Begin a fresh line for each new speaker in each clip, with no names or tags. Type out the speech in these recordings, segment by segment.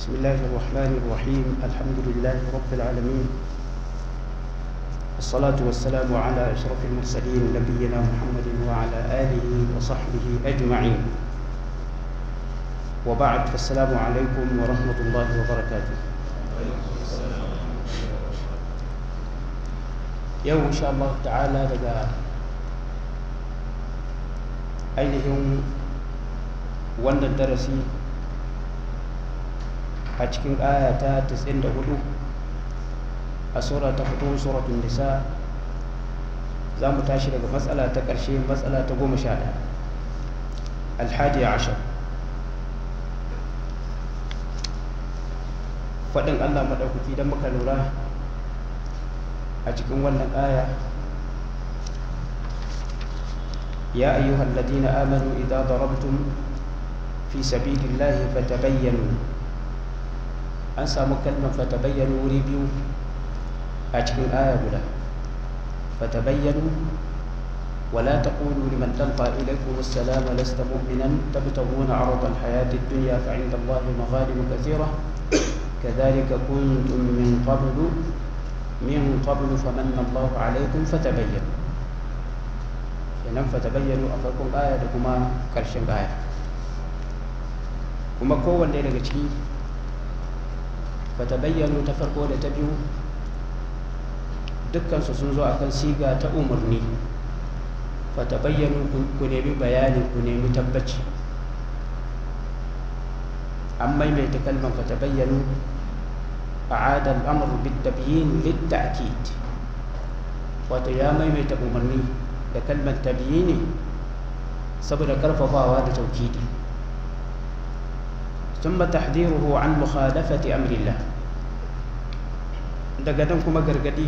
بسم الله الرحمن الرحيم الحمد لله رب العالمين الصلاة والسلام على أشرف المرسلين نبينا محمد وعلى آله وصحبه أجمعين وبعد فالسلام عليكم ورحمة الله وبركاته yau insha Allah ta'ala daga ainihin wannan darasi a cikin aya ta 94 a sura ta fito suratun nisa za mu tashi daga matsala ta ƙarshe matsala ta goma sha ɗaya alhadi ashar faɗin allah maɗaukaki don muka lura a cikin wannan aya ya ayyuhal ladina amanu idza darabtum fi sabilillahi fatabayyanu an samu kalmar fatabayyanu wuri biyu a cikin aya guda fatabayyanu ولا تقولوا لمن تلقى إليكم السلام لست مؤمنا تبتغون عرض الحياة الدنيا فعند الله مغانم كثيرة كذلك كنتم من قبل من قبل فمن الله عليكم فتبينوا kenan fatabayyanu a farkon aya da kuma ƙarshen aya kuma kowanne daga ciki fatabayyanu ta farko da ta biyu dukkansu sun zo akan siga ta umarni fatabayyanu ku nemi bayani ku nemi tabbaci an maimaita kalmar fatabayyanu أعاد الأمر بالتبيين للتأكيد وتيا ميميت أمرني لكلمة تبييني سبب كرففاوا لتوكيدي ثم تحذيره عن مخالفة أمر الله daga nan kuma gargadi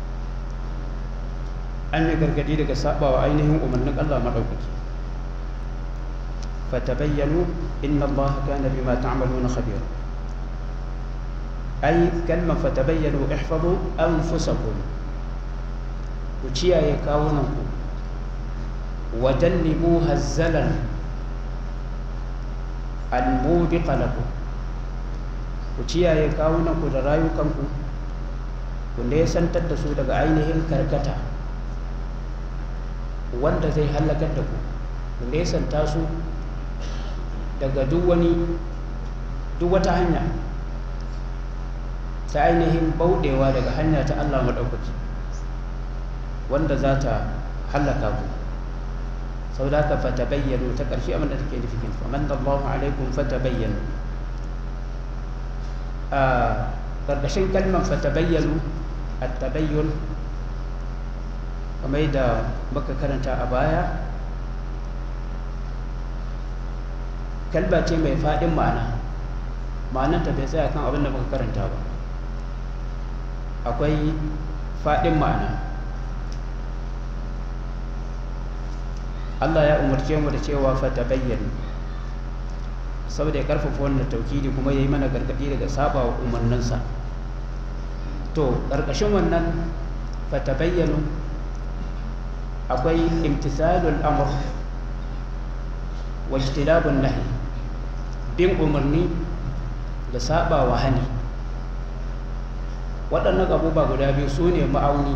an yi gargadi daga saba wa ainihin umarnin Allah maɗaukaki fatabayyanu inna Allah kana bima ta'maluna khabira ai kalmar fatabayyanu ihfazu anfusakum ku ciyaye kawunanku wa jannibu hazzalan almubiqa lakum ku ciyaye kawunanku da rayukanku ku nesantar da su daga ainihin karkata wanda zai halakar da ku ku nesanta su daga duk wani duk wata hanya ta ainihin bauɗewa daga hanya ta Allah maɗaukaki wanda za ta hallaka ku sau da ka fata bayyano ta ƙarshe abin da take nufi kin faman da Allah alaikum fata bayyano a ƙarƙashin kalmar fata bayyano a tabayyun kamar da muka karanta a baya kalba ce mai faɗin ma'ana ma'ananta bai tsaya kan abin da muka karanta ba akwai faɗin ma'ana Allah ya umarce mu da cewa fata bayyana saboda ya karfafa wannan taukidi kuma ya yi mana gargaɗi daga saba wa umarninsa to ƙarƙashin wannan fata bayyana akwai imtisalul amr wa ijtilabun nahi bin umarni da saba wa hani waɗannan abubuwa guda biyu su ne ma'auni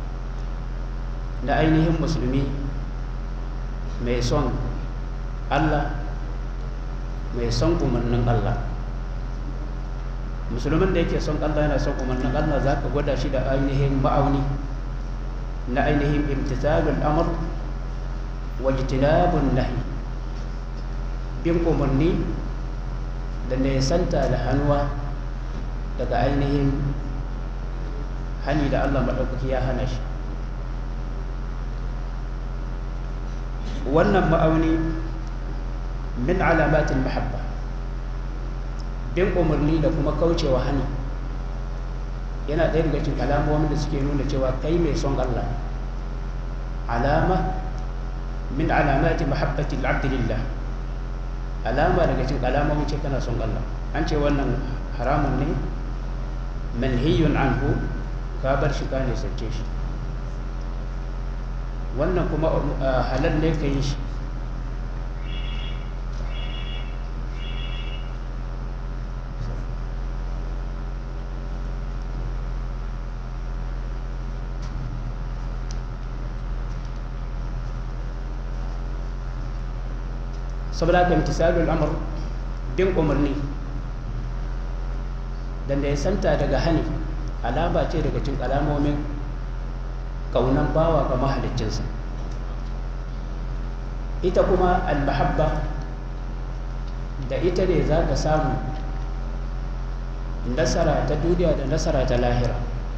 na ainihin musulmi mai son allah mai son umarnin allah musulmin da yake son allah yana son umarnin allah za ka gwada shi da ainihin ma'auni na ainihin imtisalul amr wa jitinabun nahi bin umarni da nesanta da hannuwa daga ainihin hani da Allah maɗaukaki ya hana shi wannan ma'auni min alamatin mahabba bin umarni da kuma kaucewa hani yana ɗaya daga cikin alamomin da suke nuna cewa kai mai son Allah alama min alamati mahabbati al'abdillah alama daga cikin alamomin ce kana son Allah an ce wannan haramun ne manhiyun anhu ka bar shi ka ne sace shi wannan kuma halal ne ka yi shi saboda haka imtisalul amr bin umarni da ya santa daga hani alama ce daga cikin alamomin kaunan bawa ga mahaliccinsa ita kuma almahabba da ita ne za ka samu nasara ta duniya da nasara ta lahira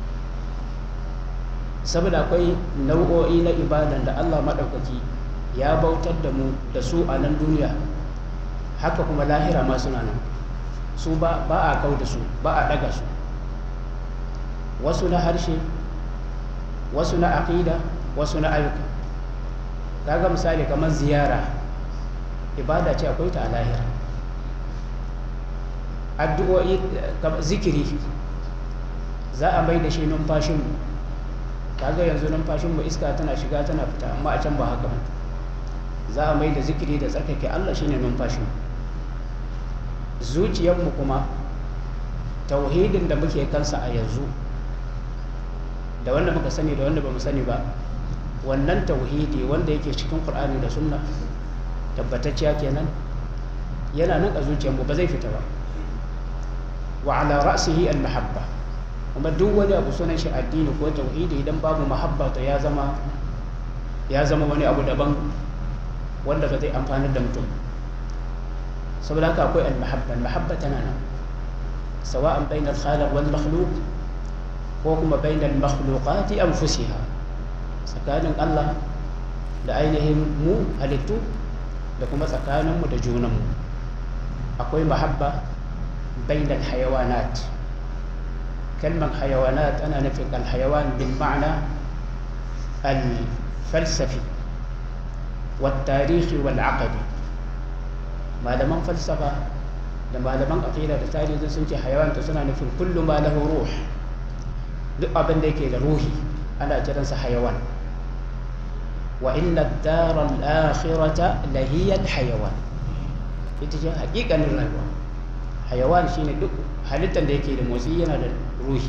saboda akwai nau'o'i na ibadan da allah maɗaukaki ya bautar da mu da su a nan duniya haka kuma lahira ma suna nan su ba a kau da su ba a ɗaga su wasu na harshe wasu na aƙida wasu na ayyuka kaga misali kamar ziyara ibada ce akwai ta a lahira addu'o'i zikiri za a mai da shi numfashinmu kaga yanzu numfashinmu iska tana shiga tana fita amma a can ba haka ba za a mai da zikiri da tsarkake allah shine numfashinmu zuciyarmu kuma tauhidin da muke kansa a yanzu da wanda muka sani da wanda ba mu sani ba wannan tauhidi wanda yake cikin qur'ani da sunna tabbatacciya kenan yana nan a zuciyarmu ba zai fita ba wa ala ra'sihi al mahabba kuma duk wani abu sunan shi addini ko tauhidi idan babu mahabba to ya zama ya zama wani abu daban wanda ba zai amfani da mutum saboda haka akwai al mahabba al mahabba tana nan sawa'an bainal khaliq wal makhluq ko kuma bainal makhluqati anfusiha tsakanin Allah da ainihin mu halittu da kuma tsakaninmu da junanmu akwai mahabba bainal hayawanat kalmar hayawanat ana nufin alhayawan bil ma'ana al-falsafi والتاريخ والعقدي malaman falsafa da malaman aqida da tarihi sun ce hayawan ta suna nufin kullu ma lahu ruh duk abin da yake da ruhi ana kiransa hayawan wa inna ad-dara al-akhirata lahiya al-hayawan ita ce hakikanin rayuwa hayawan shine duk halittar da yake da motsi yana da ruhi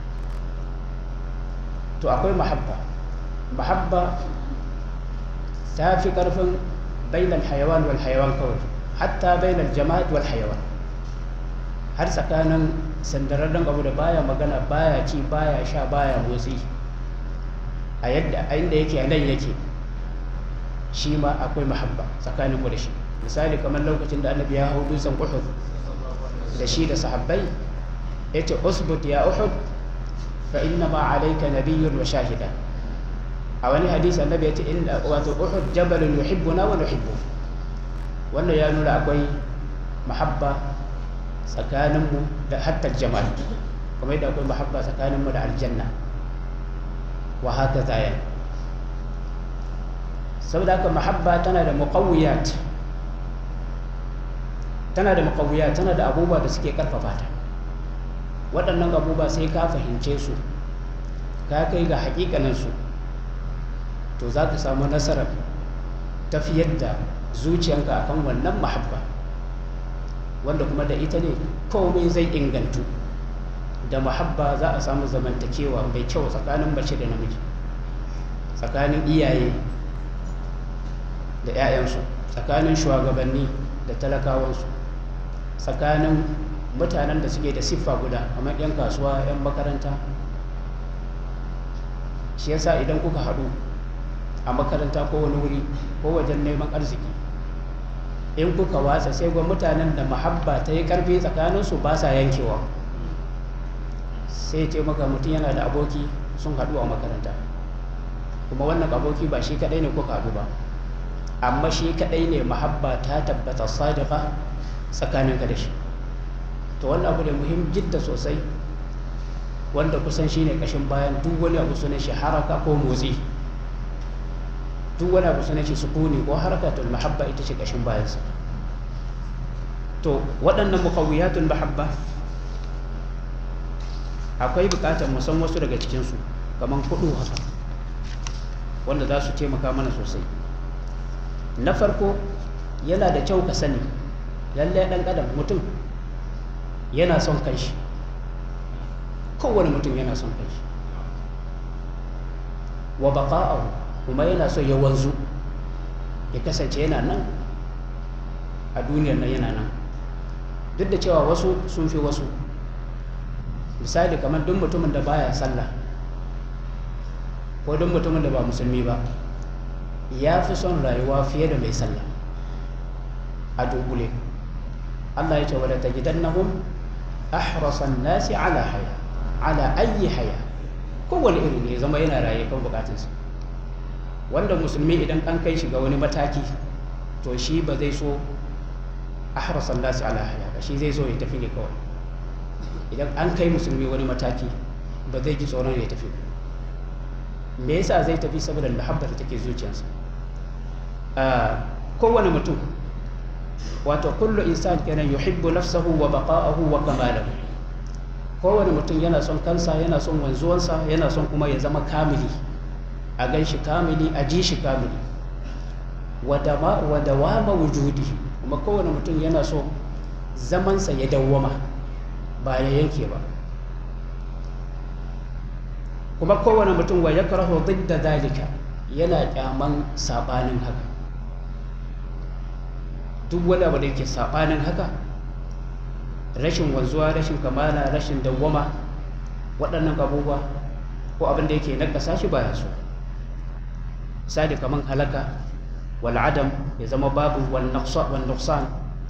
to akwai mahabba mahabba ta fi karfin bainal hayawan wal hayawan kawai hatta bainal jama'at wal hayawan har tsakanin sandararren abu da baya magana baya ci baya sha baya motsi a yadda a inda yake a nan yake shi ma akwai mahabba tsakanin mu da shi misali kamar lokacin da annabi ya hau dutsen uhud da shi da sahabbai ya ce usbut ya uhud fa inna ma alayka nabiyyun wa shahida a wani hadisi annabi ya ce inda wato uhud jabalun yuhibbuna wa nuhibbu wannan ya nuna akwai mahabba tsakaninmu da hatta jama'a kuma yadda akwai mahabba tsakaninmu da aljanna wa haka zaya saboda haka mahabba tana da muqawiyat tana da muqawiyat tana da abubuwa da suke karfafa ta waɗannan abubuwa sai ka fahimce su ka kai ga hakikanin su to za ka samu nasarar tafiyar da zuciyanka akan wannan mahabba wanda kuma da ita ne komai zai ingantu da mahabba za a samu zamantakewa mai kyau tsakanin mace da namiji tsakanin iyaye da 'ya'yansu tsakanin shugabanni da talakawansu tsakanin mutanen da suke da siffa guda kamar 'yan kasuwa 'yan makaranta shi yasa idan kuka haɗu a makaranta ko wani wuri ko wajen neman arziki in kuka watsa sai ga mutanen da mahabba ta yi karfi tsakaninsu ba sa yankewa sai ce maka mutum yana da aboki sun haɗu a makaranta kuma wannan aboki ba shi kaɗai ne kuka haɗu ba amma shi kaɗai ne mahabba ta tabbata sadiqa tsakaninka da shi to wannan abu da muhim jidda sosai wanda kusan shi ne ƙashin bayan duk wani abu sunan shi haraka ko motsi duk wani abu sunan shi sukuni ko harakatul mahabba ita ce kashin bayansa to waɗannan muqawiyatul mahabba akwai buƙatar mu san wasu daga cikinsu kamar kudu haka wanda za su taimaka mana sosai na farko yana da kyau ka sani lallai ɗan adam mutum yana son kanshi kowane mutum yana son kanshi wa baqa'ahu kuma yana so ya wanzu ya kasance yana nan a duniyar nan yana nan duk da cewa wasu sun fi wasu misali kamar duk mutumin da baya sallah ko duk mutumin da ba musulmi ba ya fi son rayuwa fiye da mai sallah a dunkule Allah ya ce wadda ta gidan nahum ahrasan nasi ala haya ala ayi haya kowane iri ne zama yana raye kan bukatunsa wanda musulmi idan an kai shi ga wani mataki to shi ba zai so ahrasan nasi ala haya ba shi zai so ya tafi ne kawai idan an kai musulmi wani mataki ba zai ji tsoron ya tafi me yasa zai tafi saboda mahabbar da take zuciyarsa kowane mutum wato kullu insan kenan yuhibbu nafsahu wa baqa'ahu wa kamalahu kowane mutum yana son kansa yana son wanzuwansa yana son kuma ya zama kamili a gan shi kamili a ji shi kamili wa dawama wujudi kuma kowane mutum yana so zamansa ya dawwama ba ya yanke ba kuma kowane mutum wa ya karaho da dalika yana kyaman sabanin haka duk wani abu da yake sabanin haka rashin wanzuwa rashin kamala rashin dawwama waɗannan abubuwa ko abin da yake nakasa shi baya so misali kaman halaka wal adam ya zama babu wal nuqsan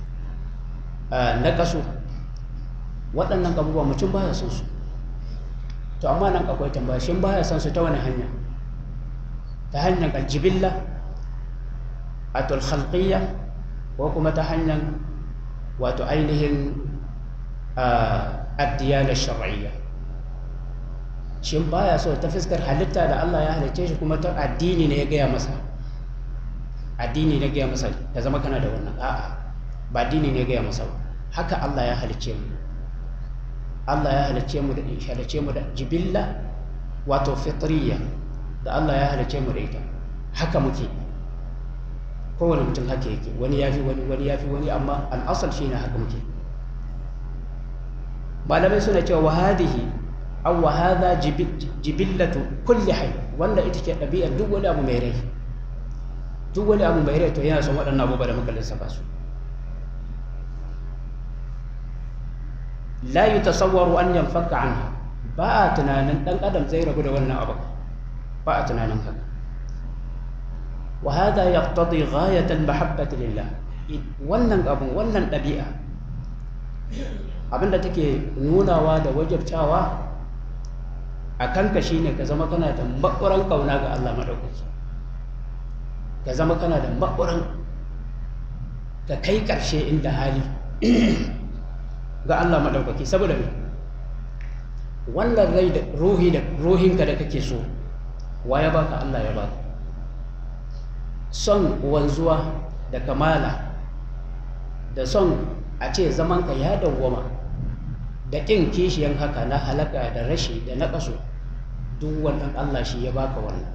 naqasu waɗannan abubuwa mutum baya son su to amma nan akwai tambaya shin baya son su ta wani hanya ta hanyar aljibilla atul khalqiyya ko kuma ta hanyar wato ainihin addiyana shar'iyya shin baya so ta fuskar halitta da Allah ya halicce shi kuma ta addini ne ya gaya masa addini ne ya gaya masa ta zama kana da wannan a'a ba addini ne ya gaya masa ba haka Allah ya halicce mu Allah ya halicce mu da halicce mu da jibilla wato fitriya da Allah ya halicce mu da ita haka muke kowane mutum haka yake wani ya fi wani wani ya fi wani amma al'asal shi ne haka muke malamai suna cewa wahadihi aw wa hadha jibillatu kulli hayy wanda ita ce ɗabi'ar duk wani abu mai rai duk wani abu mai rai to yana son waɗannan abubuwa da muka lissafa su la yutasawwaru an yanfaka anha ba a tunanin ɗan adam zai rabu da wannan abu ba a tunanin haka وهذا يقتضي غاية المحبة لله wannan abun wannan ɗabi'a abinda take nunawa da wajabtawa a kanka shine ka zama kana da maɓuran ƙauna ga Allah maɗaukaki ka zama kana da maɓuran ka kai ƙarshe inda hali ga Allah maɗaukaki saboda me wannan rai da ruhi da ruhinka da kake so wa ya baka Allah ya baka son wanzuwa da kamala da son a ce zamanka ya dawwama da ƙin kishiyan haka na halaka da rashi da na ƙaso duk wannan Allah shi ya baka wannan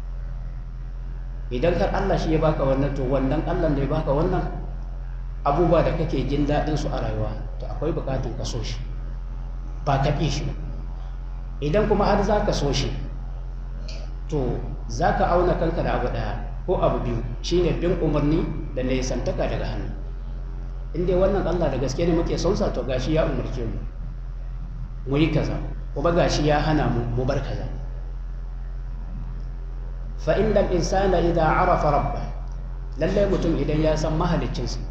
idan har Allah shi ya baka wannan to wannan Allah da ya baka wannan abubuwa da kake jin daɗin su a rayuwa to akwai buƙatun ka so shi ba ka ƙi shi idan kuma har za ka so shi to za ka auna kanka da abu ɗaya ko abu biyu shine bin umarni da nesantaka daga hannu in dai wannan Allah da gaske ne muke son sa to gashi ya umarce mu mu yi kaza kuma gashi ya hana mu mu bar kaza fa innal insana idza arafa rabbah lalle mutum idan ya san mahaliccinsa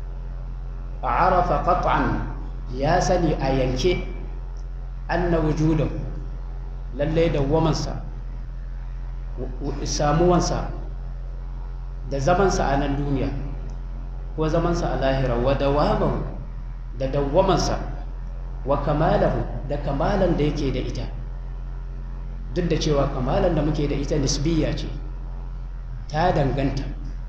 arafa qat'an ya sani a yanke anna wujudahu lalle dawwamansa samuwansa da zamansa a nan duniya ko zamansa a lahira wa dawamahu da dawwamansa wa kamalahu da kamalan da yake da ita duk da cewa kamalan da muke da ita nisbiya ce ta danganta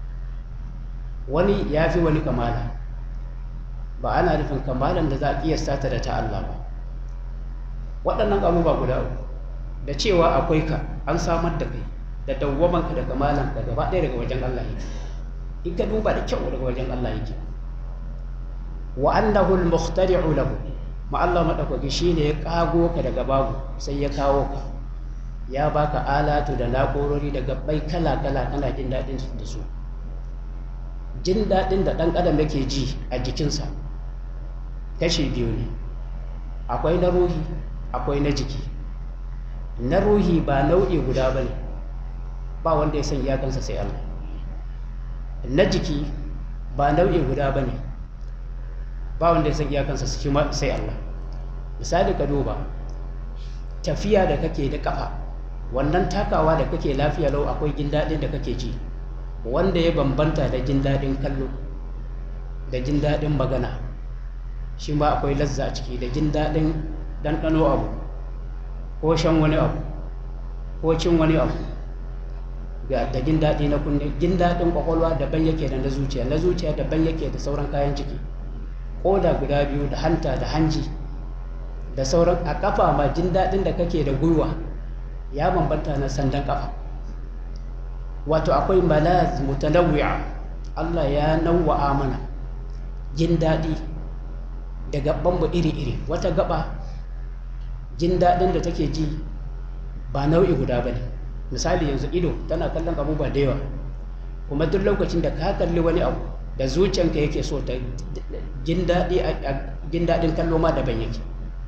wani ya fi wani kamala ba ana nufin kamalan da za a kiyasta ta da ta Allah ba waɗannan abubuwa guda uku da cewa akwai ka an samar da kai da dawwamanka da kamalanka gaba ɗaya daga wajen Allah yake in ka duba da kyau daga wajen Allah yake wa annahu al-mukhtari'u lahu ma Allah madaukaki shine ya kago ka daga babu sai ya kawo ka ya baka alatu da na'urori da gabbai kala kala kana jin daɗin da su jin daɗin da ɗan adam yake ji a jikinsa kashi biyu ne akwai na ruhi akwai na jiki na ruhi ba nau'i guda ba ne ba wanda ya san iyakansa sai Allah na jiki ba nau'i guda ba ne ba wanda ya san iyakansa sai Allah misali ka duba tafiya da kake da kafa wannan takawa da kake lafiya lau akwai jin daɗin da kake ji wanda ya bambanta da jin daɗin kallo da jin daɗin magana shi ma akwai lazza a ciki da jin daɗin ɗanɗano abu ko shan wani abu ko cin wani abu ga da jin daɗi na kunne jin daɗin ƙwaƙwalwa daban yake da na zuciya na zuciya daban yake da sauran kayan ciki ƙoda guda biyu da hanta da hanji da sauran a ƙafa ma jin daɗin da kake da gwiwa ya bambanta na sandan ƙafa wato akwai malaz mutanawwi'a Allah ya nawwa'a mana jin daɗi da gaban mu iri-iri wata gaba jin daɗin da take ji ba nau'i guda ba ne misali yanzu ido tana kallon abubuwa da yawa kuma duk lokacin da ka kalli wani abu da zuciyanka yake so ta jin daɗin kallo ma daban yake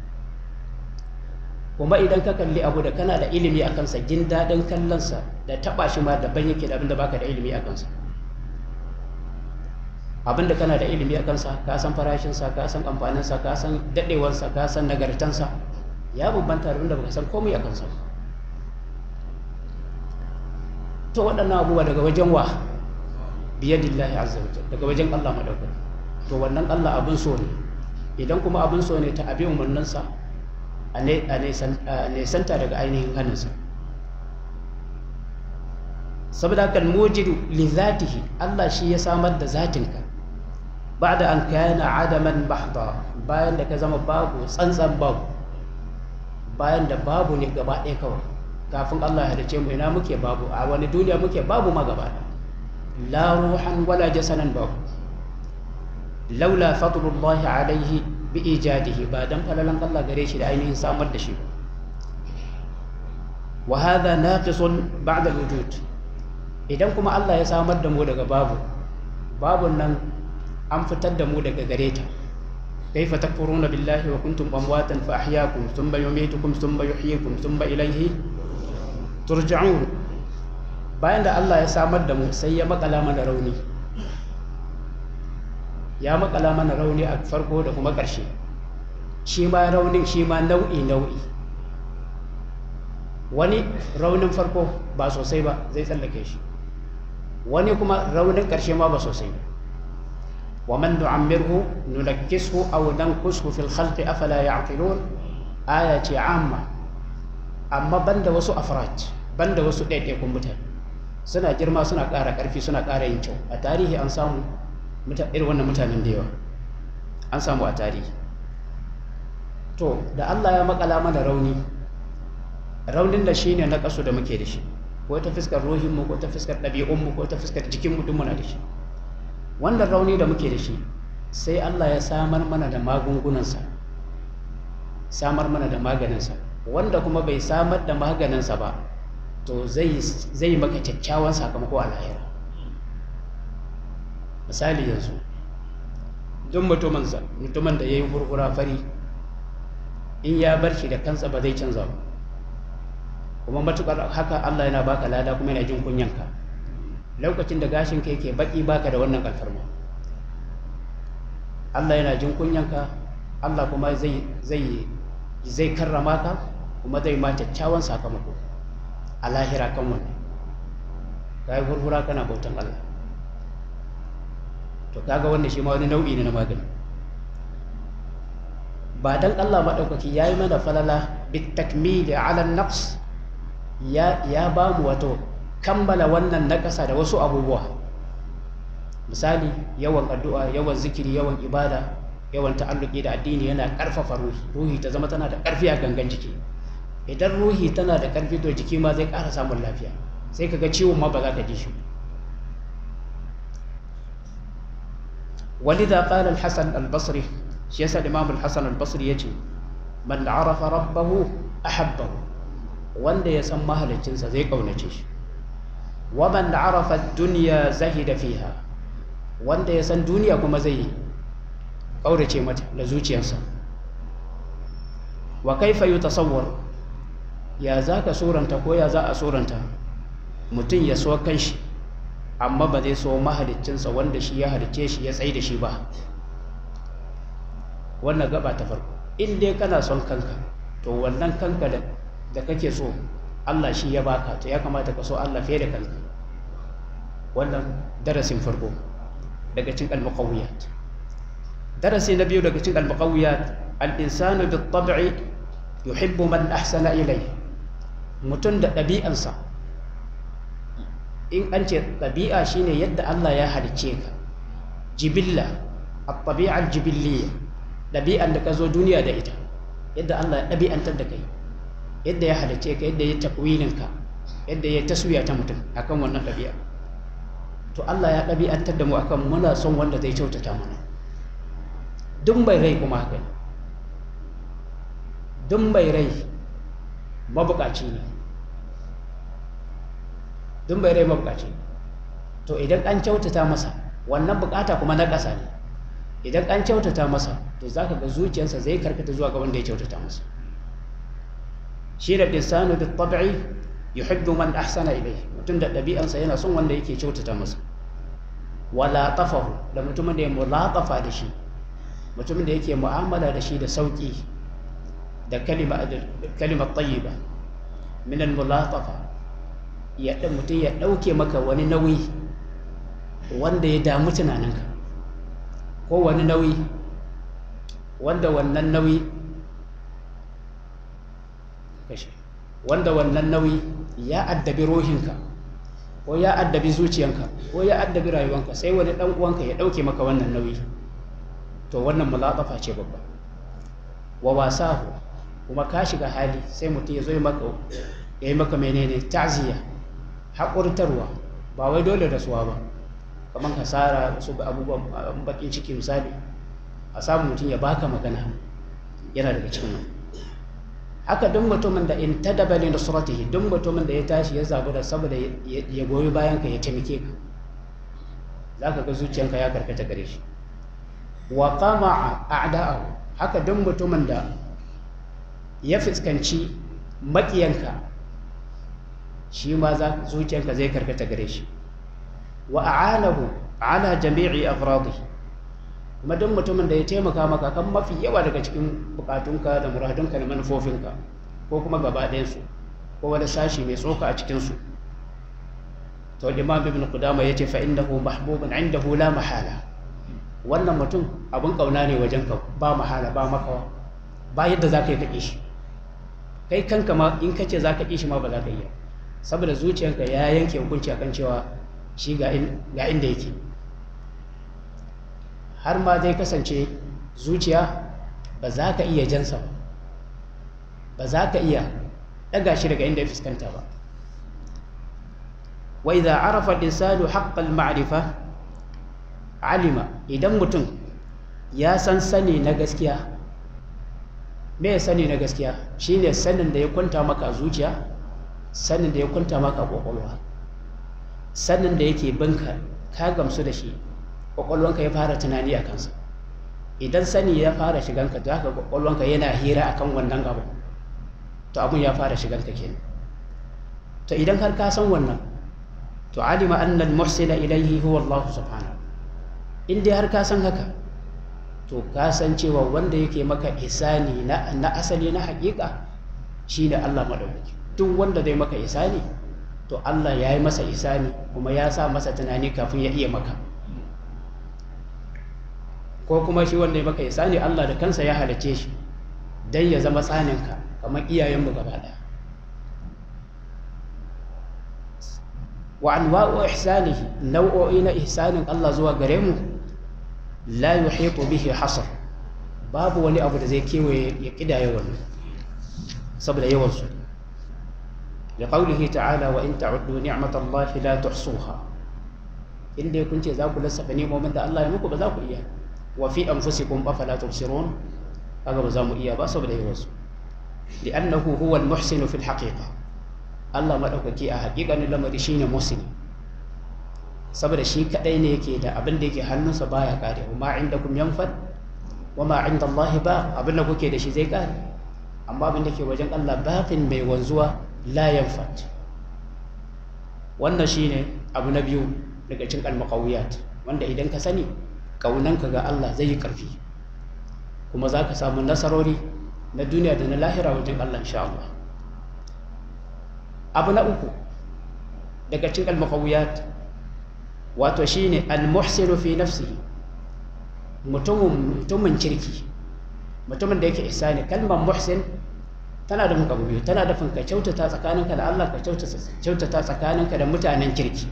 kuma idan ka kalli abu da kana da ilimi a kansa jin daɗin kallonsa da taɓa shi ma daban yake da abinda baka da ilimi a kansa abinda kana da ilimi a kansa ka san farashinsa ka san amfaninsa ka san daɗewarsa ka san nagartansa ya bambanta da abinda baka san komai a kansa to waɗannan abubuwa daga wajen wa biyadillahi azza wajal daga wajen Allah madaukaki to wannan Allah abin so ne idan kuma abin so ne ta abin umarninsa a nesanta daga ainihin hannunsa saboda kan mujidu li zatihi Allah shi ya samar da zatinka ba'da an kana adaman bahda bayan da ka zama babu tsantsan babu bayan da babu ne gaba ɗaya kawai kafin Allah ya halice mu ina muke babu a wani duniya muke babu ma gaba la ruhan wala jasanan babu laula fadlullahi alaihi bi ijadihi ba dan falalan Allah gare shi da ainihin samar da shi wa hadha naqisun ba'da wujud idan kuma Allah ya samar da mu daga babu babun nan an fitar da mu daga gare ta kaifa takfuruna billahi wa kuntum amwatan fa ahyaakum thumma yumitukum thumma yuhyikum thumma ilayhi turja'un bayan da Allah ya samar da mu sai ya makala mana rauni ya makala mana rauni a farko da kuma ƙarshe shi ma raunin shi ma nau'i nau'i wani raunin farko ba sosai ba zai tsallake shi wani kuma raunin ƙarshe ma ba sosai ba wa man nu'ammirhu nunakkishu aw nankushu fil khalqi afala ya'qilun aya ce amma amma banda wasu afraj banda wasu ɗaiɗaikun mutane suna girma suna ƙara ƙarfi suna ƙara yin kyau a tarihi an samu irin wannan mutanen da yawa an samu a tarihi to da Allah ya makala mana rauni raunin da shine na kaso da muke da shi ko ta fiskar ruhinmu ko ta fiskar ɗabi'unmu ko ta fiskar jikinmu duk muna da shi wannan rauni da muke da shi sai Allah ya samar mana da magungunansa samar mana da maganinsa wanda kuma bai samar da maganinsa ba to zai maka kyakkyawan sakamako a lahira misali yanzu duk mutumin da ya yi hurhura fari in ya bar shi da kansa ba zai canza ba kuma matukar haka Allah yana baka lada kuma yana jin kunyanka lokacin da gashin ka yake baki baka da wannan alfarma Allah yana jin kunyanka Allah kuma zai zai zai karrama ka kuma zai ma kyakkyawan sakamako a lahira kan wannan kai hurhura kana bautan Allah to kaga wannan shi ma wani nau'i ne na magani ba dan Allah maɗaukaki ya yi mana falala bitakmili ala naqs ya ya ba mu wato kammala wannan naƙasa da wasu abubuwa misali yawan addu'a yawan zikiri yawan ibada yawan ta'alluki da addini yana ƙarfafa ruhi ruhi ta zama tana da ƙarfi a gangan jiki idan ruhi tana da ƙarfi to jiki ma zai ƙara samun lafiya sai kaga ciwon ma ba za ka ji shi ولذا قال الحسن البصري shi yasa Imam al-Hasan al-Basri yace man arafa rabbahu ahabbahu wanda ya san mahaliccinsa zai kaunace shi wa man arafa ad-dunya zahida fiha wanda ya san duniya kuma zai ƙaurace mata da zuciyarsa wa kaifa yutasawwar ya za ka suranta ko ya za a suranta mutum ya so kanshi amma ba zai so mahaliccinsa wanda shi ya halicce shi ya tsaye da shi ba wannan gaba ta farko in dai kana son kanka to wannan kanka da da kake so Allah shi ya baka to ya kamata ka so Allah fiye da kanka wannan darasin farko daga cikin al-muqawiyat darasi na biyu daga cikin al-muqawiyat al-insanu bit-tab'i yuhibbu man ahsana ilayhi mutum da ɗabi'ansa in an ce ɗabi'a shine yadda Allah ya halicce ka jibilla at-tabi'a al-jibilliya ɗabi'an da ka zo duniya da ita yadda Allah ya ɗabi'antar da kai yadda ya halicce ka yadda ya takwinin ka yadda ya taswiya ta mutum akan wannan ɗabi'a to Allah ya ɗabi'antar da mu akan muna son wanda zai kyautata mana duk mai rai kuma haka ne duk mai rai mabukaci ne duk mai rai mabukaci ne to idan an kyautata masa wannan bukata kuma na ƙasa ne idan an kyautata masa to za ka ga zuciyarsa zai karkata zuwa ga wanda ya kyautata masa shi da insanu da tabi'i yuhibbu man ahsana ilayhi mutum da ɗabi'ansa yana son wanda yake kyautata masa wala tafahu da mutumin da ya mulatafa da shi mutumin da yake mu'amala da shi da sauki da kalima kalimar tayyiba min al-mulatafa ya dan mutum ya dauke maka wani nauyi wanda ya damu tunaninka ko wani nauyi wanda wannan nauyi kashe wanda wannan nauyi ya addabi rohinka ko ya addabi zuciyanka ko ya addabi rayuwanka sai wani dan uwanka ya dauke maka wannan nauyi to wannan mulatafa ce babba wa wasahu kuma ka shiga hali sai mutum ya zo maka ya yi maka menene ta'ziya haƙurtarwa ba wai dole rasuwa ba kamar hasara su ga abubuwan bakin ciki misali a samu mutum ya baka magana yana daga cikin nan haka duk mutumin da in tadaba li nusratihi duk mutumin da ya tashi ya zabu da saboda ya goyi bayan ka ya taimake ka zaka ga zuciyanka ya karkata gare shi wa qama a'da'ahu haka duk mutumin da ya fuskanci makiyanka shi ma za zuciyanka zai karkata gare shi wa a'anahu ala jami'i afradihi kuma duk mutumin da ya taimaka maka kan mafi yawa daga cikin bukatunka da muradunka da manufofinka ko kuma gaba ɗayansu ko wani sashi mai tsoka a cikinsu to imam ibn qudama yace fa innahu mahbubun indahu la mahala wannan mutum abun kauna ne wajen ka ba mahala ba makawa ba yadda za ka yi kaƙi shi kai kanka ma in ka ce za ka ƙi shi ma ba za ka iya saboda zuciyarka ya yanke hukunci akan cewa shi ga inda yake har ma zai kasance zuciya ba za ka iya jansa ba ba za ka iya ɗaga shi daga inda ya fuskanta ba wa idza arafa al-insanu haqqal ma'rifa alima idan mutum ya san sani na gaskiya me sani na gaskiya shine sanin da ya kwanta maka zuciya sanin da ya kwanta maka kwakwalwa sanin da yake binka ka gamsu da shi kwakwalwanka ya fara tunani a kansa idan sani ya fara shiganka za ka kwakwalwanka yana hira akan wannan abu to abun ya fara shiganka kenan to idan har ka san wannan to alima anna al-muhsina ilayhi huwa Allah subhanahu in dai har ka san haka to ka san cewa wanda yake maka isani na, na asali na hakika shine Allah madaukaki duk wanda zai maka isani to Allah ya yi masa isani kuma ya sa masa tunani kafin ya iya maka ko kuma shi wanda ya maka isani Allah da kansa ya halice shi don ya zama tsaninka kamar iyayenmu gaba ɗaya wa anwa'u ihsanihi nau'o'i na ihsanin Allah zuwa gare mu la yuhitu bihi hasr babu wani abu da zai kewaye ya kidaya wannan saboda yawan su da qaulihi ta'ala wa in ta'uddu ni'matallahi la tuhsuha inda kun ce za ku lissafa nemomin da Allah ya muku ba za ku iya wa fi anfusikum afala tubsirun kaga ba za mu iya ba saboda yawan su li'annahu huwa al-muhsinu fil haqiqa Allah madaukaki a haƙiƙanin lamari shine muhsini saboda shi kadai ne yake da abin da yake hannunsa baya kare ma indakum yanfad wa ma inda Allah ba abin da kuke da shi zai kare amma abin da ke wajen Allah baqin mai wanzuwa la yanfad wannan shine abu na biyu daga cikin almaqawiyat wanda idan ka sani kaunanka ga Allah zai yi karfi kuma za ka samu nasarori na duniya da na lahira wajen Allah insha Allah abu na uku daga cikin almaqawiyat wato shine almuhsinu fi nafsihi mutumin mutumin kirki mutumin da yake ihsani kalmar muhsin tana da muka biyu tana da ka kyautata tsakaninka da Allah ka kyautata tsakaninka da mutanen kirki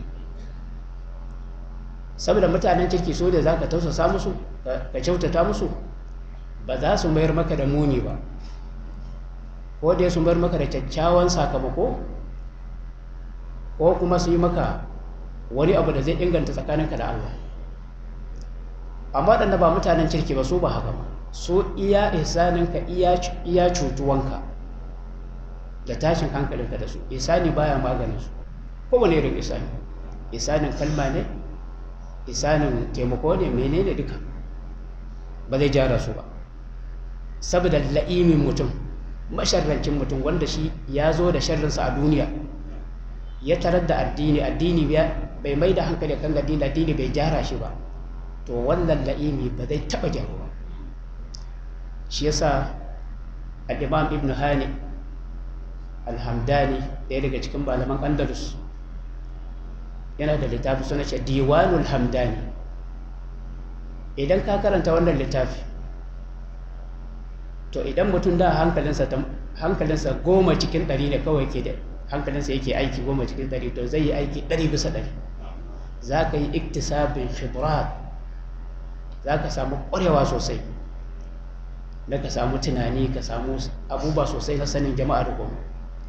saboda mutanen kirki so da za ka tausasa musu ka kyautata musu ba za su mayar maka da muni ba ko da su mayar maka da kyakkyawan sakamako ko kuma su yi maka wani abu da zai inganta tsakaninka da Allah amma waɗanda ba mutanen kirki ba su ba haka ba su iya ihsaninka iya cutuwanka da tashin hankalinka da su isani baya maganin su kowane irin isani isanin kalma ne isanin taimako ne menene duka ba zai jara su ba saboda la'imin mutum masharrancin mutum wanda shi ya zo da sharrinsa a duniya ya tarar da addini addini bai mai da hankali kan addini addini bai gyara shi ba to wannan la'imi ba zai taɓa gyaruwa shi yasa al-imam ibn hani alhamdani ɗaya daga cikin malaman andalus yana da littafi suna ce diwanul hamdani idan ka karanta wannan littafi to idan mutum da hankalinsa hankalinsa goma cikin ɗari ne kawai ke da hankalinsa yake aiki goma cikin ɗari to zai yi aiki ɗari bisa ɗari za ka yi iktisabin khibrat za ka samu ƙwarewa sosai na ka samu tunani ka samu abubuwa sosai na sanin jama'a da goma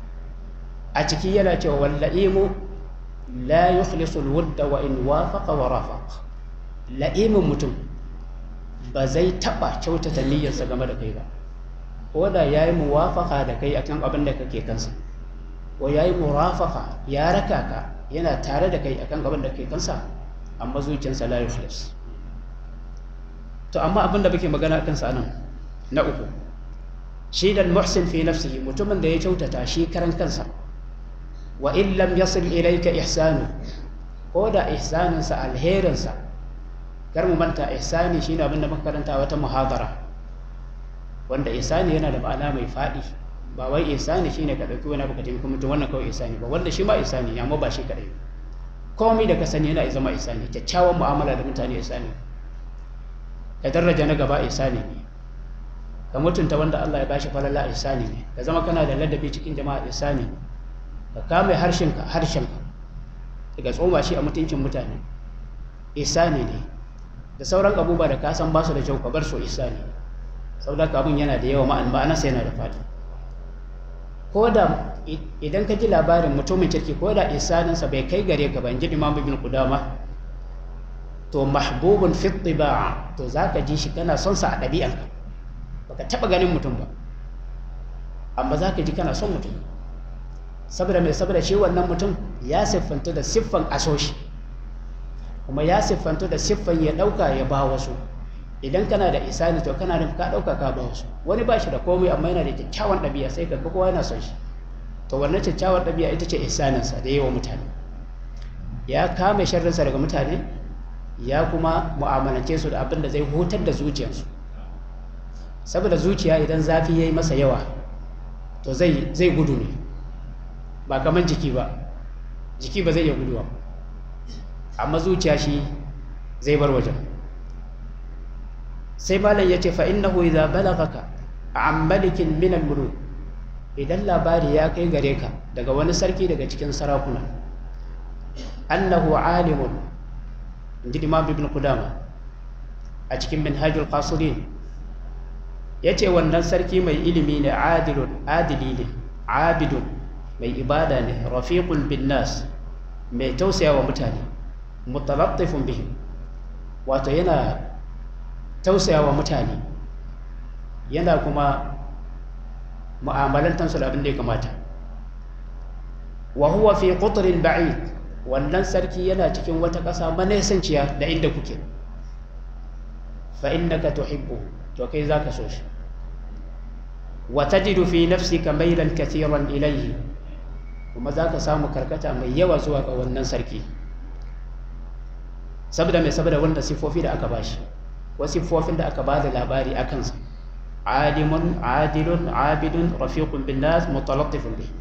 a ciki yana cewa walla'imu la yukhlisul wudda wa in wafaqa wa rafaq la'imin mutum ba zai taba kyautata niyyarsa game da kai ba ko da yayi muwafaqa da kai akan abin da kake kansa ko yayi murafaqa ya raka ka yana tare da kai akan abin da kake kansa amma zuciyarsa la yukhlis to amma abin da muke magana akan sa nan na uku shi da muhsin fi nafsihi mutumin da ya kyautata shi karan kansa wa in lam yasil ilayka ihsanu ko da ihsaninsa alherinsa kar mu manta ihsani shine abin da muka karanta wata muhadara wanda ihsani yana da ma'ana mai faɗi ba wai ihsani shine ka dauki wani abu ka taimaki mutum wannan kawai ihsani ba wanda shi ma ihsani amma ba shi kadai komai da ka sani yana zama ihsani kyakkyawan mu'amala da mutane ihsani ka daraja na gaba ihsani ne ka mutunta wanda Allah ya bashi falala ihsani ne ka zama kana da ladabi cikin jama'a ihsani ne ka kame harshenka harshenka daga tsoma shi a mutuncin mutane ihsani ne da sauran abubuwa da ka san ba su da kyau ka bar su ihsani saboda abin yana da yawa ma'an ma'anarsa yana da fadi ko da idan ka ji labarin mutumin kirki ko da ihsaninsa bai kai gare ka ba in ji imam ibn qudama to mahbubun fi tiba'a to zaka ji shi kana son sa a ɗabi'anka baka taba ganin mutum ba amma zaka ji kana son mutum saboda mai saboda shi wannan mutum ya siffanta da siffan asoshi kuma ya siffanta da siffan ya ɗauka ya ba wasu idan kana da isani to kana da ka ɗauka ka ba wasu wani ba shi da komai amma yana da kyakkyawan ɗabi'a sai ka ga kowa yana son shi to wannan kyakkyawan ɗabi'a ita ce isaninsa da yawa mutane ya kame sharrinsa daga mutane ya kuma mu'amalance su da abin da zai hutar da zuciyarsu saboda zuciya idan zafi ya yi masa yawa to zai gudu ne ba kamar jiki ba jiki ba zai iya guduwa amma zuciya shi zai bar wajen sai malam ya ce fa'innahu idza balagaka an malikin min al idan labari ya kai gare ka daga wani sarki daga cikin sarakuna annahu alimun inji imam ibn qudama a cikin minhajul qasirin yace wannan sarki mai ilimi ne adilun adili ne abidun mai ibada ne rafiqun bin nas mai tausaya wa mutane mutalattifun bihim wato yana tausaya wa mutane yana kuma mu'amalantansu da abin da ya kamata wa huwa fi qutrin ba'id wannan sarki yana cikin wata ƙasa manesanciya da inda kuke fa innaka tuhibbu to kai zaka so shi wa tajidu fi nafsika mailan kathiran ilayhi kuma zaka samu karkata mai yawa zuwa ga wannan sarki saboda mai saboda wanda sifofi da aka bashi ko sifofin da aka bada labari a kansa alimun adilun abidun rafiqun bin nas mutalattifun bihi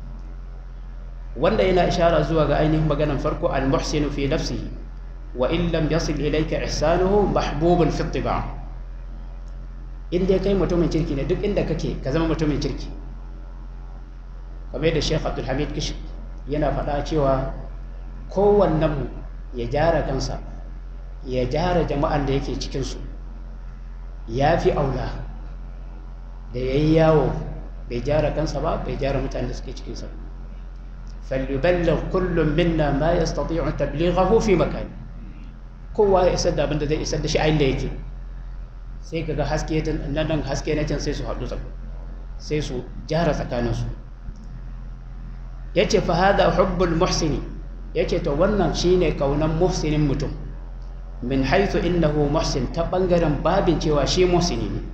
wanda yana ishara zuwa ga ainihin maganan farko al-muhsinu fi nafsihi wa in lam yasil ilayka ihsanuhu mahbubun fi ittiba in dai kai mutumin kirki ne duk inda kake ka zama mutumin kirki kamar da Sheikh Abdul Hamid Kish yana faɗa cewa kowannen mu ya gyara kansa ya gyara jama'an da yake cikin su ya fi aula da yayi yawo bai gyara kansa ba bai gyara mutanen da suke cikin sa فليبلغ كل منا ما يستطيع تبليغه في مكان kowa ya isar da abin da zai isar da shi a inda yake sai kaga haske nan haske na can sai su haɗu sai su jara tsakaninsu ya ce fa hada hubbul muhsini ya ce to wannan shine kaunan muhsinin mutum min haithu innahu muhsin ta ɓangaren babin cewa shi muhsini ne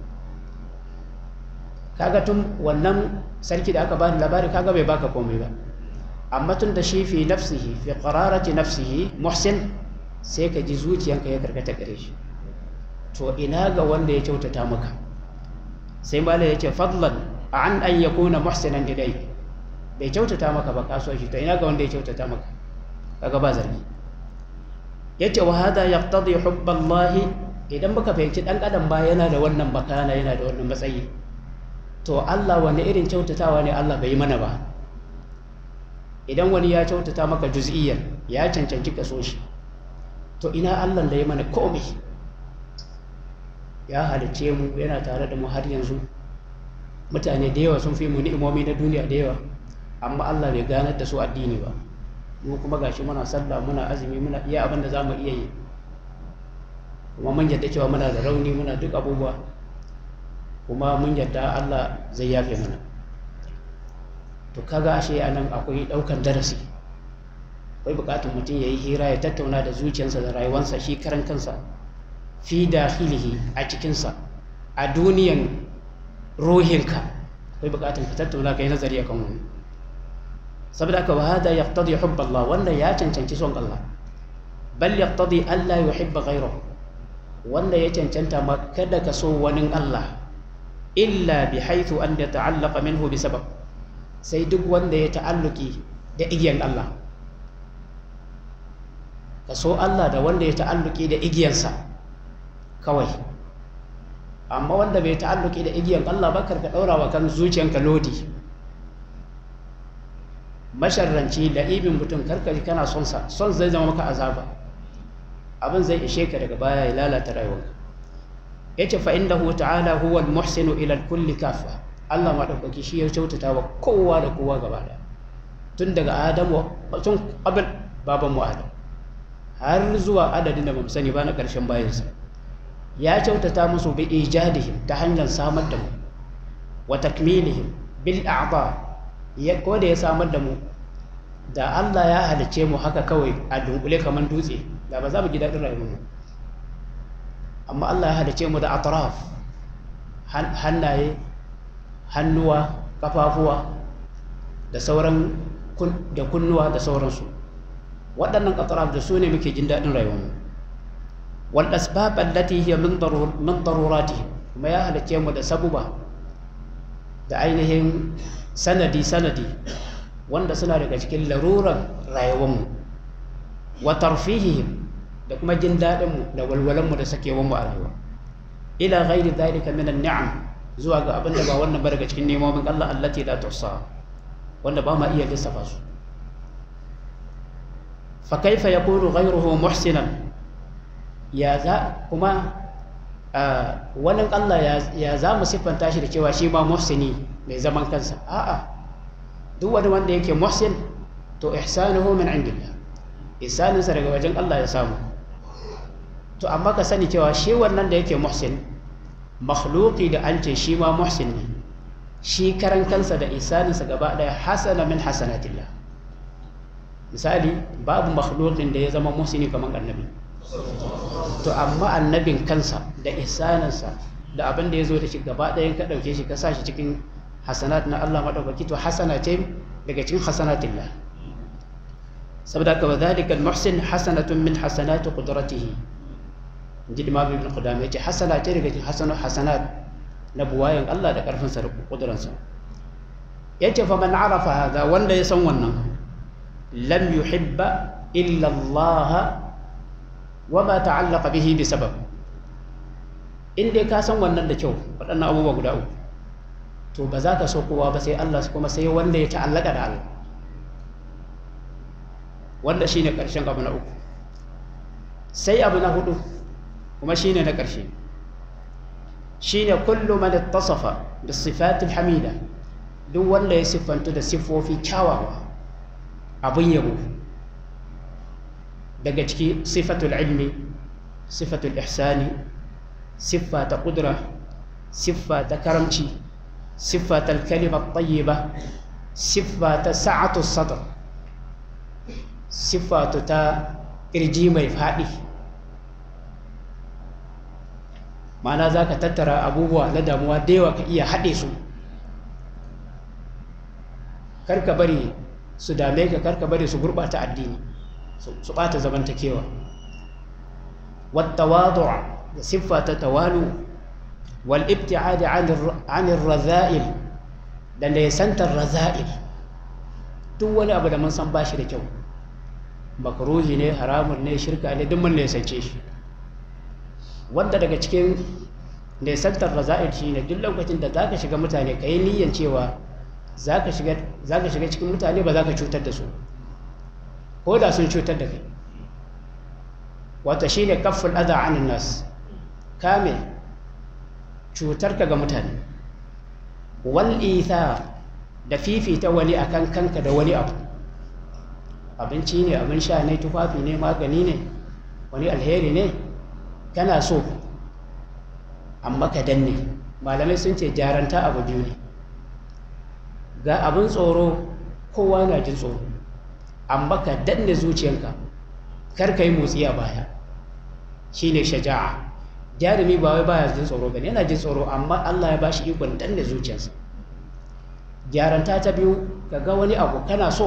kaga tun wannan sarki da aka bani labari kaga bai baka komai ba amma tun da shi fi nafsihi fi qararati nafsihi muhsin sai ka ji zuciyanka ya karkata gare shi to ina ga wanda ya kyautata maka sai malai ya ce fadlan an an yakuna muhsinan ilai bai kyautata maka ba ka so shi to ina ga wanda ya kyautata maka kaga ba zargi yace wa hada yaqtadi hubballahi idan muka fahimci dan adam ba yana da wannan bakana yana da wannan matsayi to Allah wani irin kyautatawa ne Allah bai yi mana ba idan wani ya kyautata maka juz'iyyar ya cancanci ka so shi to ina Allah da ya mana komai ya halicce mu yana tare da mu har yanzu mutane da yawa sun fi mu ni'imomi na duniya da yawa amma Allah bai ganar da su addini ba mu kuma gashi muna sallah muna azumi muna iya abin da zamu iya yi kuma mun yadda cewa muna da rauni muna duk abubuwa kuma mun yadda Allah zai yafe mana to kaga ashe a nan akwai ɗaukan darasi akwai buƙatar mutum ya yi hira ya tattauna da zuciyarsa da rayuwarsa shi karan kansa fi dakhilihi a cikinsa a duniyan ruhinka akwai buƙatar ka tattauna ka yi nazari akan wani saboda haka wa hada yaqtadi hubb Allah wanda ya cancanci son Allah bal yaqtadi alla yuhibba ghayrahu wanda ya cancanta ma kada ka so wani Allah illa bi haythu an yata'allaqa minhu bi sabab sai duk wanda ya ta'alluki da igiyan Allah ka so Allah da wanda ya ta'alluki da igiyansa kawai amma wanda bai ta'alluki da igiyan Allah ba karka ɗaura wa kan zuciyanka lodi masharranci la'ibin mutum karka ji kana son sa son zai zama maka azaba abin zai ishe ka daga baya ya lalata rayuwarka yace fa innahu ta'ala huwa al-muhsinu ila kulli kafa Allah maɗaukaki shi ya kyautata wa kowa da kowa gaba ɗaya tun daga adamu tun abin babanmu adam har zuwa adadin da ba sani ba na ƙarshen bayansa ya kyautata musu bi ijadihim ta hanyar samar da mu wa takmilihim bil a'ba ya ko da ya samar da mu da Allah ya halice mu haka kawai a dunkule kamar dutse da ba za mu ji daɗin rayuwar mu amma Allah ya halice mu da atraf hannaye hannuwa kafafuwa da sauran da kunnuwa da sauransu waɗannan ƙataraf da su ne muke jin daɗin rayuwarmu wal asbab allati hiya min darurati kuma ya halicce mu da sabuba da ainihin sanadi sanadi wanda suna daga cikin laruran rayuwarmu wa tarfihihim da kuma jin daɗinmu da walwalanmu da sakewanmu a rayuwa ila ghairi dhalika min an-ni'am zuwa ga abin da ba wannan ba daga cikin nemomin Allah allati la tuhsa wanda ba ma iya lissafa su fa kaifa yakunu ghayruhu muhsinan ya za kuma wannan Allah ya za mu siffanta shi da cewa shi ma muhsini mai zaman kansa a'a duk wani wanda yake muhsin to ihsanuhu min indillah ihsaninsa daga wajen Allah ya samu to amma ka sani cewa shi wannan da yake muhsin makhluqi da an ce shi ma muhsin ne shi karan kansa da isaninsa gaba daya hasana min hasanatillah misali babu makhluqin da ya zama muhsini kamar annabi to amma annabin kansa da ihsaninsa da abin da ya zo da shi gaba ɗayan ka ɗauke shi ka sa shi cikin hasanat na Allah maɗaukaki to hasana ce daga cikin hasanatillah saboda ka wadhalika al-muhsin hasanatun min hasanati qudratihi inji Imam Ibn Qudamah yace hasana ce daga cikin hasanat hasanat na buwayan Allah da karfin sa da kuduransa yace fa man arafa hada wanda ya san wannan lam yuhibba illa Allah wa ma ta'allaqa bihi bi sabab in dai ka san wannan da kyau waɗannan abubuwa guda uku to ba za ka so kowa ba sai Allah kuma sai wanda ya ta'allaka da Allah wanda shine ƙarshen abu na uku sai abu na hudu kuma shine na ƙarshe shine kullu man ittasafa bis sifatil hamida duk wanda ya siffantu da siffofi kyawawa abin yabo daga ciki sifatul ilmi sifatul ihsani siffa ta ƙudura siffa ta karamci siffa ta kalimar tayyiba siffa ta sa'atu sadr siffa ta ƙirji mai faɗi ma'ana za ka tattara abubuwa na damuwa da yawa ka iya haɗe su karka bari su dame ka karka bari su gurɓata addini su ɓata zamantakewa wata wadu'a da siffa ta tawalu wal ibti'adi anir raza'il da nesantar raza'il duk wani abu da mun san bashi da kyau makruhi ne haramun ne shirka ne duk mun nesance shi wanda daga cikin nesantar raza'il shine duk lokacin da zaka shiga mutane kai niyyan cewa zaka shiga zaka shiga cikin mutane ba zaka cutar da su ko da sun cutar da kai wata shine kafful adha anin nas kame cutarka ga mutane wal ithar da fifita wani akan kanka da wani abu abinci ne abin sha ne tufafi ne magani ne wani alheri ne kana so amma ka danne malamai sun ce jaranta abu biyu ne ga abin tsoro kowa na jin tsoro amma ka danne zuciyanka kar ka yi motsi a baya shine shaja'a jarumi ba wai baya jin tsoro bane yana jin tsoro amma Allah ya bashi ikon danne zuciyarsa gyaranta ta biyu ka ga wani abu kana so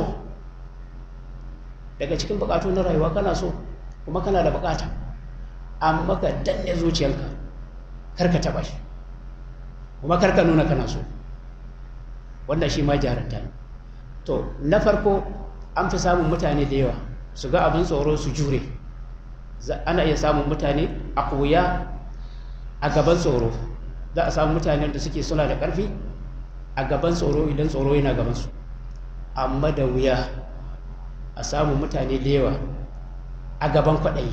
daga cikin bukatu na rayuwa kana so kuma kana da bukata amma ka danne zuciyarka kar ka taba shi kuma kar ka nuna kana so wannan shi ma gyaranta ne to na farko an fi samun mutane da yawa su ga abin tsoro su jure ana iya samun mutane a koya a gaban tsoro za a samu mutanen da suke suna da ƙarfi a gaban tsoro idan tsoro yana gabansu amma da wuya a samu mutane da yawa a gaban kwaɗayi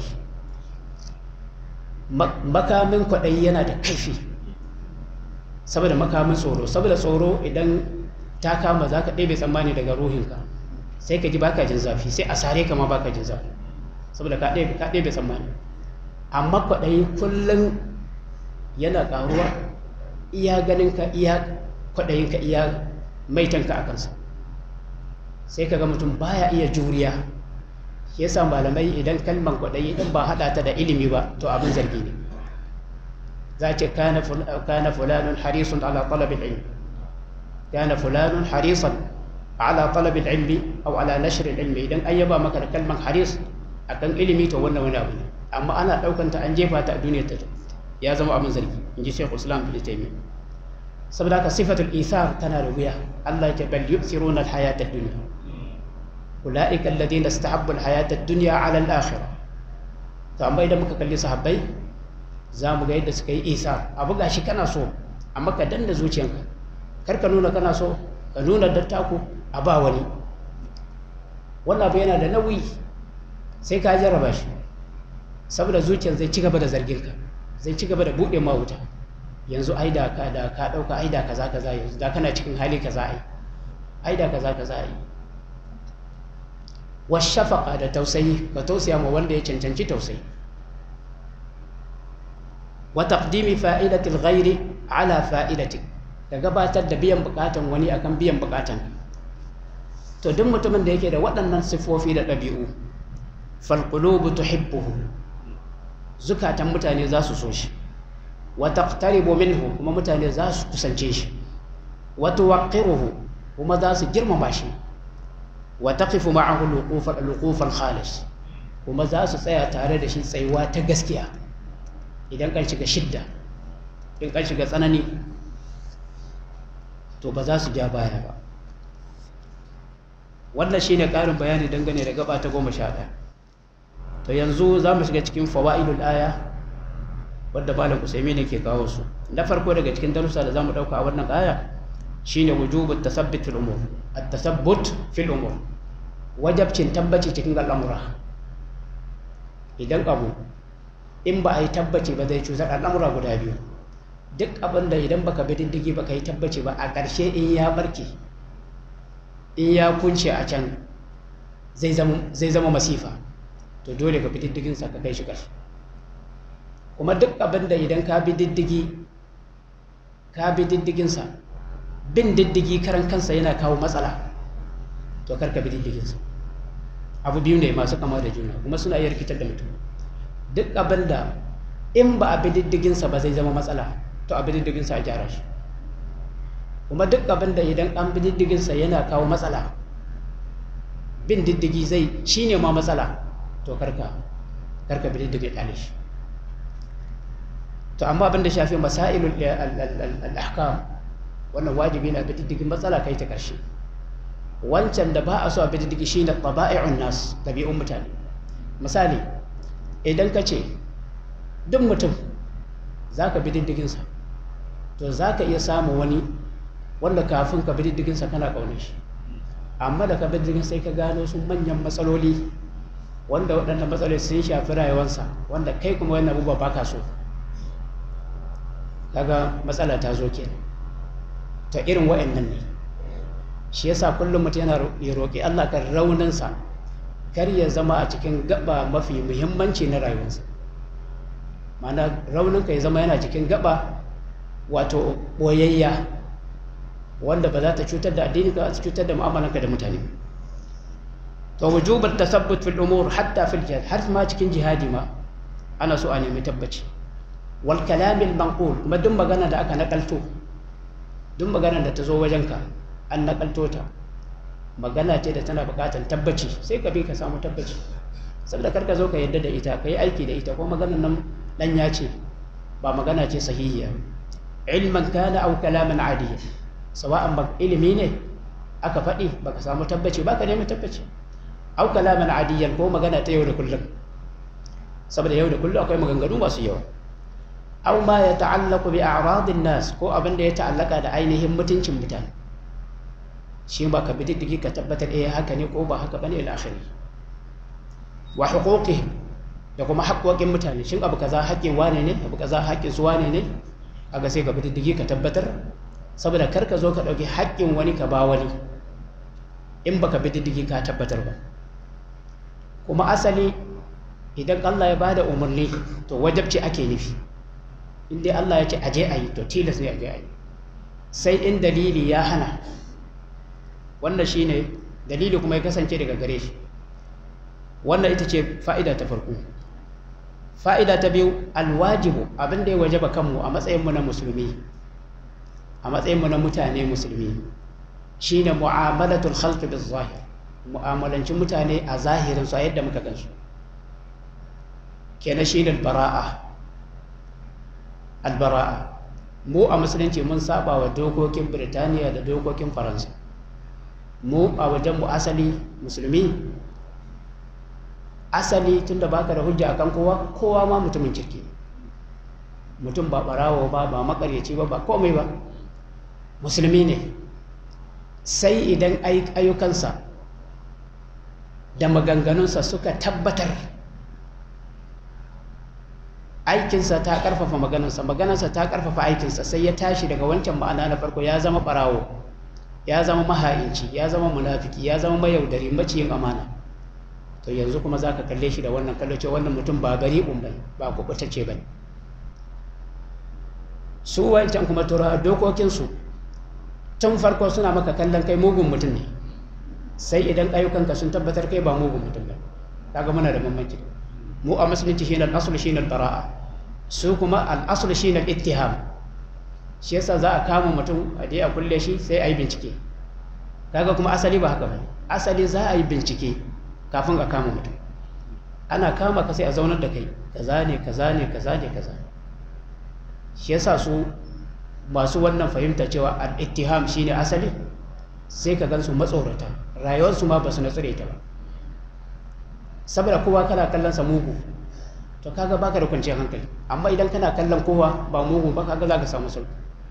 makamin kwaɗayi yana da kaifi saboda makamin tsoro saboda tsoro idan ta kama za ka ɗebe tsammani daga ruhinka sai ka ji baka jin zafi sai a sare ka ma baka jin zafi saboda ka ɗebe tsammani amma kwaɗayi kullum yana ƙaruwa iya ganinka iya kwaɗayinka iya maitanka a kansa sai ka ga mutum baya iya juriya shi yasa malamai idan kalman kwaɗayi ɗin ba haɗa ta da ilimi ba to abin zargi ne za ce kana fulanun harisun ala talabin ilmi kana fulanun harisan ala talabin ilmi au ala nashirin ilmi idan an yaba maka da kalman haris akan ilimi to wannan wani abu ne amma ana ɗaukanta an jefa ta a duniyar ta ya zama abin zargi in ji shekul islam bin taimi saboda haka sifatul isar tana da wuya allah ya ce bal yusiruna alhayata dunya ulaika alladhina istahabbu alhayata dunya ala al-akhirah to amma idan muka kalli sahabbai za mu ga yadda suka yi isar abu gashi kana so amma ka danna zuciyanka kar ka nuna kana so ka nuna dattako a ba wani wannan abu yana da nauyi sai ka jarraba shi saboda zuciyar zai ci gaba da zargin ka zai ci gaba da buɗe ma wuta yanzu ai da ka da ka ɗauka ai da kaza kaza yanzu da kana cikin hali kaza ai ai da kaza kaza ai washafaqa da tausayi ka tausaya ma wanda ya cancanci tausayi wa taqdimi fa'idati al-ghairi ala fa'idatik ka gabatar da biyan bukatan wani akan biyan bukatan to duk mutumin da yake da waɗannan siffofi da ɗabi'u falqulubu tuhibbuhu zukatan mutane za su so shi wa taqtaribu minhu kuma mutane za su kusance shi wa tuwaqqiruhu kuma za su girmama shi wa taqifu ma'ahu al khalis kuma za su tsaya tare da shi tsayuwa ta gaskiya idan kan shiga shidda in kan shiga tsanani to ba za su ja baya ba wannan shine ƙarin bayani dangane da gaba ta goma sha ɗaya to yanzu za mu shiga cikin fawa'idul aya wadda malam usaimi ne ke kawo su na farko daga cikin darussa da za mu ɗauka a wannan aya shine wujubu tasabbut fil umur at-tasabbut fil umur wajabcin tabbaci cikin al'amura idan abu in ba a yi tabbaci ba zai cutar al'amura guda biyu duk abin da idan baka bi diddigi baka yi tabbaci ba a ƙarshe in ya barke in ya kunce a can zai zama masifa to dole ka bi diddigin sa ka kai shi ƙarshe kuma duk abin da idan ka bi diddigi ka bi diddigin sa bin diddigi karan kansa yana kawo matsala to kar ka bi diddigin sa abu biyu ne masu kama da juna kuma suna iya rikitar da mutum duk abin da in ba a bi diddigin sa ba zai zama matsala to a bi diddigin sa a gyara shi kuma duk abin da idan an bi diddigin sa yana kawo matsala bin diddigi zai shine ma matsala to karka karka bi diddigin ɗale shi to amma abin da shafi masailul al-ahkam wannan wajibi na bi diddigin matsala kai ta karshe wancan da ba a so a bi diddigi shine taba'i'un nas tabi'un mutane misali idan ka ce duk mutum za ka bi diddiginsa to za ka iya samun wani wanda kafin ka bi diddiginsa kana ƙaunar shi amma da ka bi diddigin sai ka gano su manyan matsaloli wanda waɗannan matsaloli sun shafi rayuwarsa wanda kai kuma wannan abubuwa ba ka so kaga matsala ta zo kenan ta irin wa'annan ne shi yasa kullum mutum yana ya roƙi Allah kan rauninsa kar ya zama a cikin gaba mafi muhimmanci na rayuwarsa ma'ana rauninka ya zama yana cikin gaba wato boyayya wanda ba za ta cutar da addini ka cutar da mu'amalanka da mutane to wujubat tasabbut fil umur hatta fil jihad har ma cikin jihadi ma ana so a nemi tabbaci wal kalamil manqul kuma duk magana da aka nakalto duk magana da ta zo wajenka an nakalto ta magana ce da tana buƙatar tabbaci sai ka bi ka samu tabbaci saboda kar ka zo ka yadda da ita ka yi aiki da ita ko maganar nan dan ya ce ba magana ce sahihiya ilman kana aw kalaman adiyya sawa'an ba ilimi ne aka faɗi baka samu tabbaci ba ka nemi tabbaci aw kalaman adiyyan ko magana ta yau da kullum saboda yau da kullum akwai maganganu masu yawa aw ma ya ta'allaqu bi a'radin nas ko abin da ya ta'allaka da ainihin mutuncin mutane shi ba ka bi diddigi ka tabbatar eh haka ne ko ba haka bane ila akhiri wa huquqihim da kuma haƙoƙin mutane shin abu kaza haƙƙin wane ne abu kaza haƙƙin su wane ne kaga sai ka bi diddigi ka tabbatar saboda kar ka zo ka ɗauki haƙƙin wani ka ba wani in baka bi diddigi ka tabbatar ba kuma asali idan Allah ya bada umarni to wajabci ake nufi in dai Allah ya ce aje a yi to tilas ne aje a yi sai in dalili ya hana wannan shine dalili kuma ya kasance daga gare shi wannan ita ce fa'ida ta farko fa'ida ta biyu alwajibu abin da ya wajaba kanmu a matsayinmu na musulmi a matsayinmu na mutane musulmi shine mu'amalatul khalqi biz zahir mu'amalancin mutane a zahirin su a yadda muka gansu kenan shine albara'a albara'a mu a musulunci mun saba wa dokokin Birtaniya da dokokin Faransa mu a wajen mu asali musulmi asali tunda baka da hujja akan kowa kowa ma mutumin kirki mutum ba barawo ba ba makaryaci ba ba komai ba musulmi ne sai idan ayyukansa da maganganunsa suka tabbatar aikinsa ta karfafa maganarsa maganarsa ta karfafa aikinsa sai ya tashi daga wancan ma'ana na farko ya zama barawo ya zama maha'inci ya zama munafiki ya zama mayaudari maciyin amana to yanzu kuma za ka kalle shi da wannan kallo ce wannan mutum ba bari umbai ba kubutacce ba ne su wancan kuma tura dokokinsu tun farko suna maka kallon kai mugun mutum ne sai idan ayyukanka sun tabbatar kai ba mugun mutum ba kaga muna da bambanci mu a musulunci shine al-asl shine al-bara'a su kuma al-asl shine al-ittiham shi yasa za a kama mutum a je a kulle shi sai a yi bincike kaga kuma asali ba haka bane asali za a yi bincike kafin a kama mutum ana kama ka sai a zaunar da kai kaza ne kaza ne kaza ne kaza shi yasa su masu wannan fahimta cewa al-ittiham shine asali sai ka gansu matsorata rayuwarsu ma ba su natsire ta ba saboda kowa kana kallon sa mugu to kaga baka da kwanciyar hankali amma idan kana kallon kowa ba mugu ba kaga za ka samu sulhu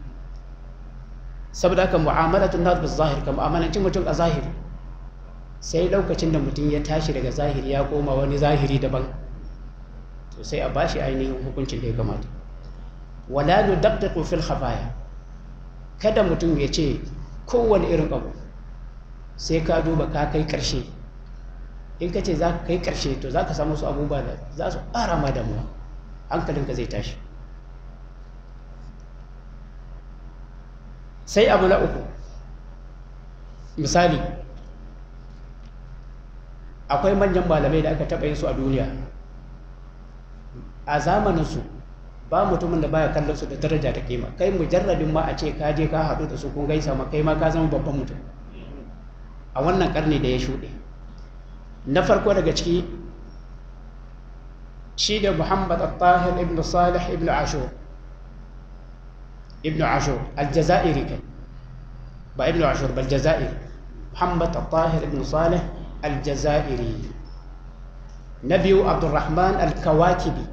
saboda haka mu'amalatun nas bil zahir ka mu'amalanci mutum a zahiri sai lokacin da mutum ya tashi daga zahiri ya koma wani zahiri daban to sai a bashi ainihin hukuncin da ya kamata wala nudaqqiqu fil khafaya kada mutum ya ce kowane irin abu sai ka duba ka kai karshe in ka ce za ka kai karshe to za ka samu su abubuwa da za su ƙara ma damuwa hankalinka zai tashi sai abu na uku misali akwai manyan malamai da aka taɓa yin su a duniya a zamaninsu ba mutumin da baya kallon su da daraja da kima kai mujarradin ma a ce ka je ka haɗu da su kun gaisa ma kai ma ka zama babban mutum a wannan karni da ya shuɗe na farko daga ciki shi da muhammad al-tahir ibn salih ibn ashur ibn ashur al-jazairi kai ba ibn ashur ba al-jazairi muhammad al-tahir ibn salih al-jazairi na biyu abdurrahman al-kawakibi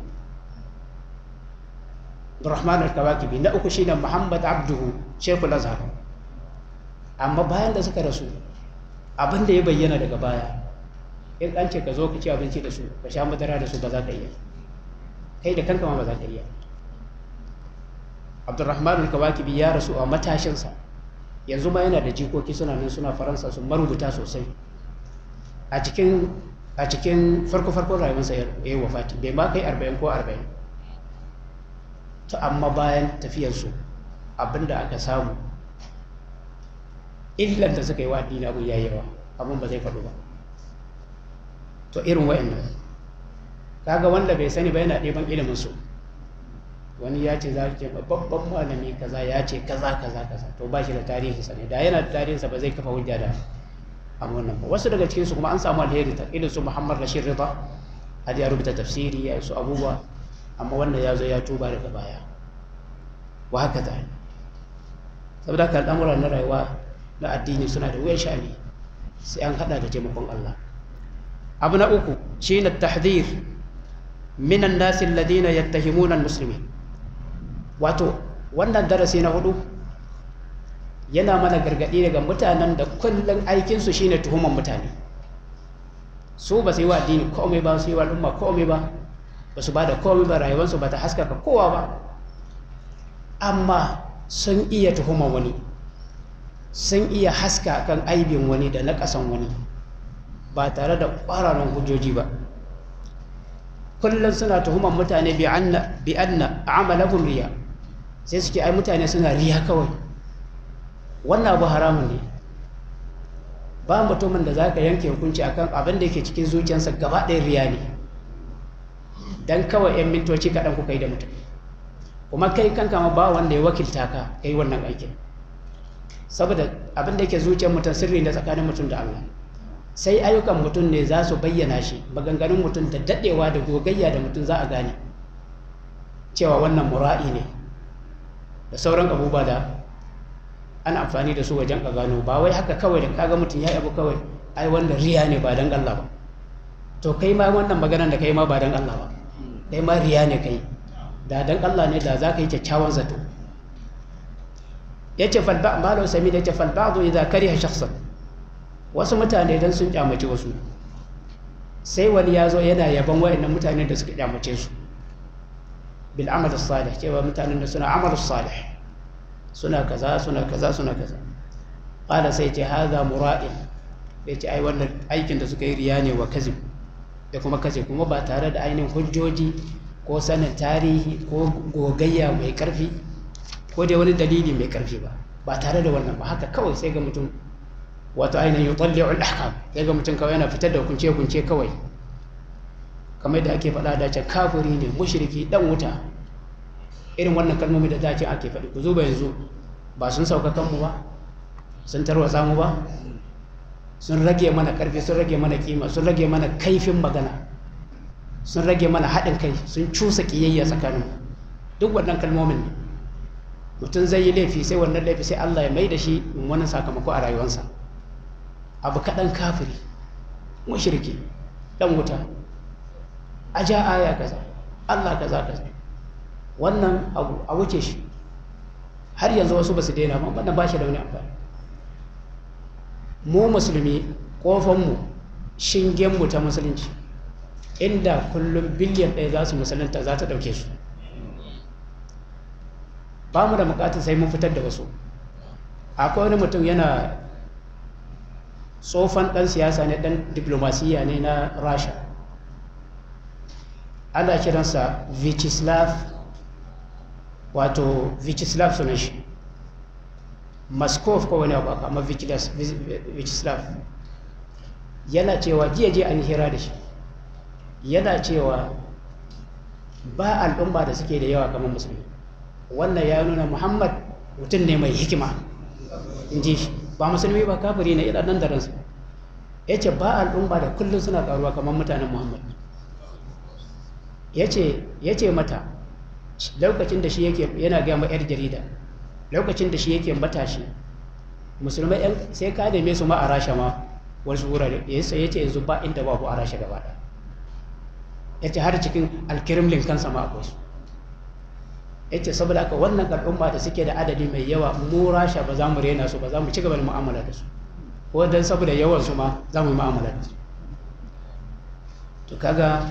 abdurrahman al-kawakibi na uku shine muhammad abduhu shekul azhar amma bayan da suka rasu abin da ya bayyana daga baya in an ce ka zo ka ci abinci da su ka sha madara da su ba za ka iya kai da kanka ma ba za ka iya abdurrahman al-kawakibi ya rasu a matashinsa yanzu ma yana da jikoki suna nan suna faransa su marubuta sosai a cikin a cikin farko farkon rayuwarsa ya yi wafati bai ma kai arba'in ko arba'in to amma bayan tafiyarsu abinda aka samu illar da suka yi wa addini abu ya yawa abin ba zai faɗo ba to irin wa'annan kaga wanda bai sani ba yana ɗeban ilimin su wani ya ce za ce babban malami kaza ya ce kaza kaza kaza to ba shi da tarihi sa ne da yana da tarihinsa ba zai kafa hujja da amma wannan ba wasu daga cikin su kuma an samu alheri ta irin su Muhammad Rashid Rida har ya rubuta tafsiri ya yi su abubuwa amma wannan ya zo ya tuba daga baya wa haka ta saboda haka al'amura na rayuwa na addini suna da wuyan sha'ani sai an hada da taimakon Allah abu na uku shine tahdhir min an-nas alladhina yattahimuna al-muslimin wato wannan darasi na hudu yana mana gargadi daga mutanen da kullum aikinsu shine tuhuman mutane su ba su yi wa addini komai ba su yi wa al'umma komai ba ba su ba da komai ba rayuwarsu ba ta haskaka kowa ba amma sun iya tuhuman wani sun iya haska kan aibin wani da na ƙasan wani ba tare da ƙwararan hujjoji ba kullum suna tuhuman mutane bi anna amalahum riya sai suke ai mutane suna riya kawai wannan abu haramun ne ba mutumin da za ka yanke hukunci akan abin da yake cikin zuciyarsa gaba ɗaya riya ne don kawai 'yan mintoci kaɗan kuka yi da mutum kuma kai kanka ma ba wanda ya wakilta ka kai wannan aikin saboda abin da yake zuciyar mutum sirri da tsakanin mutum da Allah sai ayyukan mutum ne za su bayyana shi maganganun mutum da daɗewa da gogayya da mutum za a gane cewa wannan mura'i ne da sauran abubuwa da ana amfani da su wajen a gano ba wai haka kawai da kaga mutum ya abu kawai ai wanda riya ne ba dan Allah ba to kai ma wannan maganar da kai ma ba dan Allah ba kai ma riya ne kai da dan Allah ne da za ka yi kyakkyawan zato ya ce falba malau sami da ce falba zo idan kariha shakhsan wasu mutane dan sun kyamace wasu sai wani ya zo yana yaban wayannan mutanen da suka kyamace su bil amal salih cewa mutanen da suna amal salih suna kaza suna kaza suna kaza qala sai ce haza mura'in ya ce ai wannan aikin da suka yi riya ne wa kazib da kuma kace kuma ba tare da ainihin hujjoji ko sanin tarihi ko gogayya mai karfi ko dai wani dalili mai karfi ba ba tare da wannan ba haka kawai sai ga mutum wato ainihin yutalli'ul ahkam sai ga mutum kawai yana fitar da kunce kunce kawai kamar da ake faɗa da ce kafiri ne mushriki dan wuta irin wannan kalmomi da da ce ake faɗi ku zuba yanzu ba sun sauka kanmu ba sun tarwatsa mu ba sun rage mana ƙarfi sun rage mana kima sun rage mana kaifin magana sun rage mana haɗin kai sun cusa ƙiyayya tsakanin duk wannan kalmomin ne mutum zai yi laifi sai wannan laifi sai Allah ya mai da shi wani sakamako a rayuwarsa abu kaɗan kafiri mushriki ɗan wuta a ja aya kaza Allah kaza kaza wannan abu a wuce shi har yanzu wasu ba su daina ba wannan ba shi da wani amfani mu musulmi ƙofanmu shingenmu ta musulunci inda kullum biliyan ɗaya za su musulunta za ta ɗauke su ba mu da bukatar sai mun fitar da wasu akwai wani mutum yana tsofan ɗan siyasa ne ɗan diplomasiya ne na rasha ana kiransa vichislav wato vichislav sunan shi Moskov ko wani abu amma Vyacheslav yana cewa jiya je an hira da shi yana cewa ba al'umma da suke da yawa kamar musulmi wannan ya nuna Muhammad mutum ne mai hikima in ji shi ba musulmi ba kafiri ne idan nan da ransu ya ce ba al'umma da kullum suna karuwa kamar mutanen Muhammad ya ce mata lokacin da shi yake yana gaya ma 'yar jarida lokacin da shi yake matashi musulmai yan sai ka neme su ma a rasha ma wasu wurare ya ce yanzu ba inda babu a rasha gaba da ya ce har cikin alkirimlin kansa ma akwai su ya ce saboda haka wannan al'umma da suke da adadi mai yawa mu rasha ba za mu rena su ba za mu ci gaba da mu'amala da su ko dan saboda yawan su ma za mu yi mu'amala da su to kaga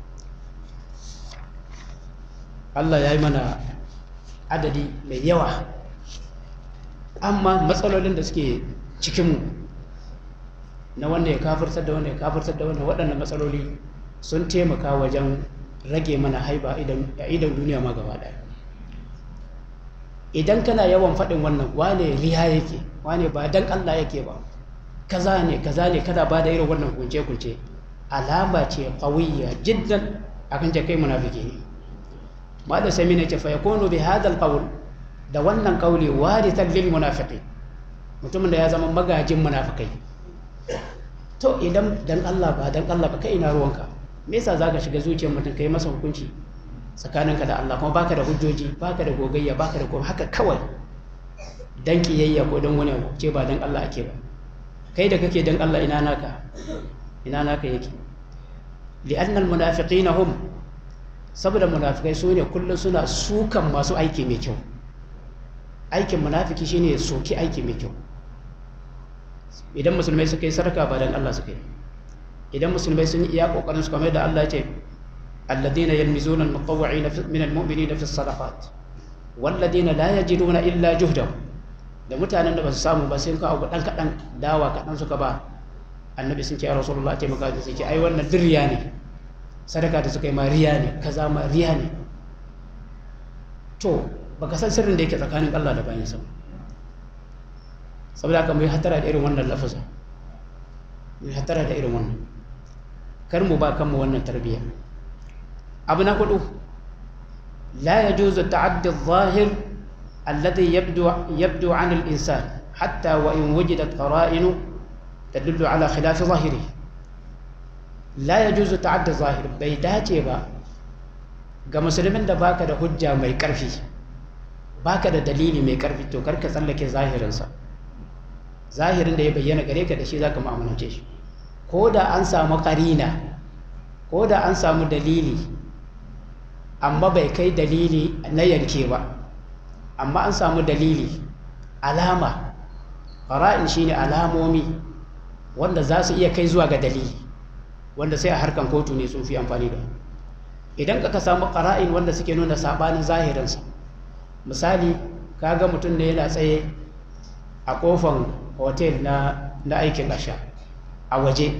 Allah ya yi mana adadi mai yawa amma matsalolin da suke cikinmu na wanda ya kafirtar da wanda ya kafirtar da wanda waɗannan matsaloli sun taimaka wajen rage mana haiba a idan duniya ma gaba ɗaya idan kana yawan faɗin wannan wane riya yake wane ba dan Allah yake ba kaza ne kaza ne kada ba da irin wannan kunce-kunce alama ce qawiyya jiddan akan ce kai munafiki ne ma da sami ne ce fa yakunu bi hadha alqawl da wannan kauli warithan lil munafiqin mutumin da ya zama magajin munafikai to idan dan Allah ba dan Allah ba kai ina ruwanka me yasa zaka shiga zuciyar mutum kai masa hukunci tsakaninka da Allah kuma baka da hujjoji baka da gogayya baka da kuma haka kawai dan kiyayya ko dan wani abu ce ba dan Allah ake ba kai da kake dan Allah ina naka ina naka yake li'annal munafiqina hum saboda munafikai su ne kullum suna sukan masu aiki mai kyau aikin munafiki shine ya soki aiki mai kyau idan musulmai suka yi sarka ba dan Allah suka yi idan musulmai sun yi iya kokarin su kamar da Allah ya ce alladhina yalmizuna almutawwi'ina min almu'minina fi sadaqat walladhina la yajiduna illa juhdahum da mutanen da ba su samu ba sai ka abu dan kadan dawa kadan suka ba annabi sun ce ya rasulullah ce maka sai ce ai wannan dirriya ne sadaka da suka yi ma riya ne kaza ma riya ne to baka san sirrin da yake tsakanin Allah da bayansa saboda haka mu yi hatara da irin wannan lafazin mu yi hatara da irin wannan kar mu ba kanmu wannan tarbiyya abu na hudu la yajuzu ta'addi adh-dhahir alladhi yabdu yabdu 'an al-insan hatta wa in wujidat qara'in tadullu ala khilaf zahiri la yajuzu ta'addi adh-dhahir bai dace ba ga musulmin da baka da hujja mai karfi baka da dalili mai karfi to karka tsallake zahirinsa zahirin da ya bayyana gare ka da shi zaka mu'amalance shi ko da an samu karina ko da an samu dalili amma bai kai dalili na yanke ba amma an samu dalili alama fara'in shine alamomi wanda za su iya kai zuwa ga dalili wanda sai a harkan kotu ne sun fi amfani da idan ka samu ƙara'in wanda suke nuna saɓanin zahirinsa misali ka ga mutum ne yana tsaye a ƙofan hotel na, na aikin asha a waje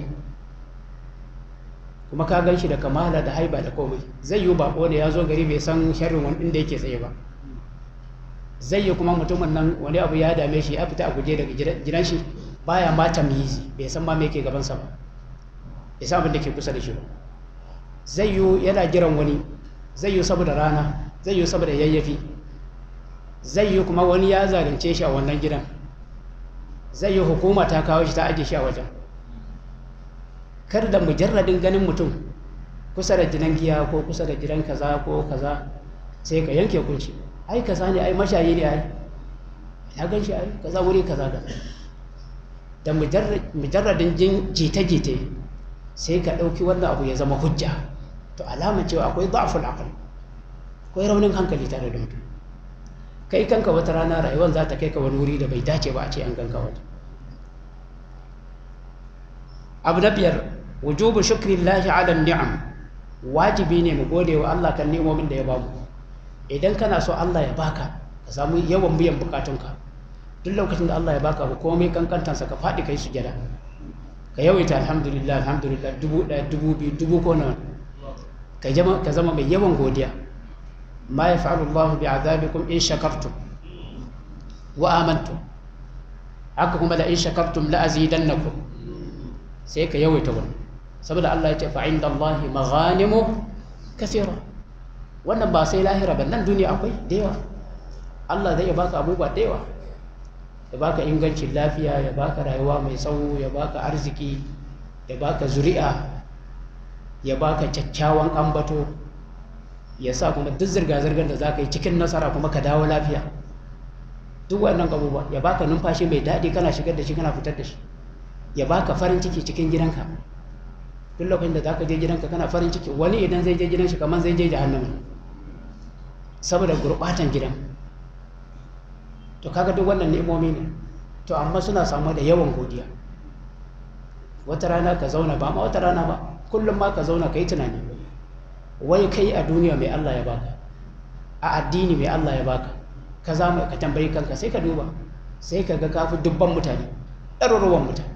kuma ka gan shi da kamala da haiba da komai zai yi bako ne ya zo gari bai san sharrin wani inda yake tsaye ba zai yi kuma mutumin nan wani abu ya dame shi ya fita a guje daga gidan shi baya ma tamyizi bai san ma me yake gabansa ba bai san abin da ke kusa da shi ba zai yi yana jiran wani zai yi saboda rana zai yi saboda yayyafi zai yi kuma wani ya zalunce shi a wannan gidan zai yi hukuma ta kawo shi ta ajiye shi a wajen kar da mujarradin ganin mutum kusa da gidan giya ko kusa da gidan kaza ko kaza sai ka yanke kunci ai kaza ne ai mashayi ne ai ya gan shi ai kaza wuri kaza kaza da mujarradin jin jita-jita sai ka ɗauki wannan abu ya zama hujja to alamar cewa akwai za'aful aql akwai raunin hankali tare da mutum kai kanka wata rana rayuwar za ta kai ka wani wuri da bai dace ba a ce an ganka wata abu na biyar wujubu shukrillahi ala ni'am wajibi ne mu gode wa Allah kan ni'imomin da ya bamu idan kana so Allah ya baka ka samu yawan biyan bukatunka duk lokacin da Allah ya baka abu komai kankantansa ka faɗi kai sujada ka yawaita alhamdulillah alhamdulillah dubu ɗaya dubu biyu dubu ko nawa ka zama ka zama mai yawan godiya ma yaf'alu Allahu bi'adabikum in shakartum wa amantum haka kuma da in shakartum la azidannakum sai ka yawaita wannan saboda Allah ya ce fa inda Allah maghanimu kathira wannan ba sai lahira ba nan duniya akwai da yawa Allah zai baka abubuwa da yawa ya baka ingancin lafiya ya baka rayuwa mai tsawo ya baka arziki ya baka zuri'a ya baka kyakkyawan ambato ya sa kuma duk zirga-zirgar da za ka yi cikin nasara kuma ka dawo lafiya duk wannan abubuwa ya baka numfashi mai daɗi kana shigar da shi kana fitar da shi ya baka farin ciki cikin gidanka duk lokacin da za ka je gidanka kana farin ciki wani idan zai je gidan shi kamar zai je jahannama saboda gurɓatan gidan to kaga duk wannan ni'imomi ne to amma suna samu da yawan godiya wata rana ka zauna ba ma wata rana ba kullum ma ka zauna ka yi tunani wai kai a duniya mai Allah ya baka a addini mai Allah ya baka ka zama ka tambayi kanka sai ka duba sai ka ga kafi dubban mutane ɗaruruwan mutane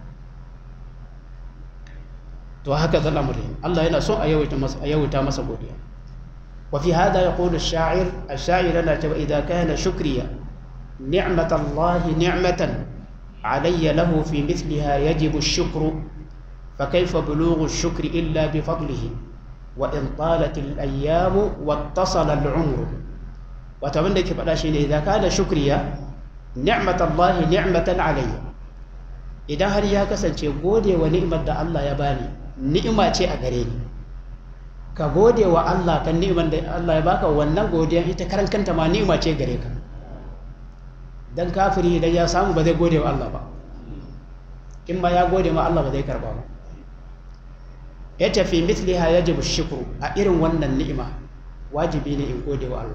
to haka zan amurin Allah yana son a yawaita masa a yawaita masa godiya wa fi hada yaqulu ash-sha'ir ash-sha'ir la ta idza kana shukriya نعمة الله نعمة علي له في مثلها يجب الشكر فكيف بلوغ الشكر إلا بفضله وإن طالت الأيام واتصل العمر وتمنى كيف شيء إذا كان شكريا نعمة الله نعمة علي إذا هل يا كسن gode wa ni'imar da Allah ya bani ni'ima ce a gare ni ka gode wa Allah kan ni'imar da Allah ya baka wannan godiya ita karan kanta ma ni'ima ce gare ka dan kafiri idan ya samu ba zai gode wa Allah ba in ma ya gode ma Allah ba zai karba ba ya tafi mithliha yajibu shukru a irin wannan ni'ima wajibi ne in gode wa Allah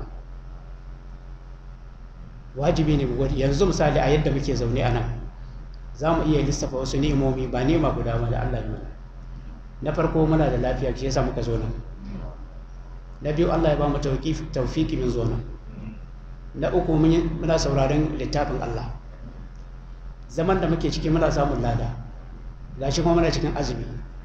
wajibi ne mu gode yanzu misali a yadda muke zaune a nan za mu iya lissafa wasu ni'imomi ba ni'ima guda ba da Allah ya mana na farko muna da lafiya shi yasa muka zo nan na biyu Allah ya ba mu tawfiki min zo nan na uku muna sauraron littafin Allah zaman da muke ciki muna samun lada gashi kuma muna cikin azumi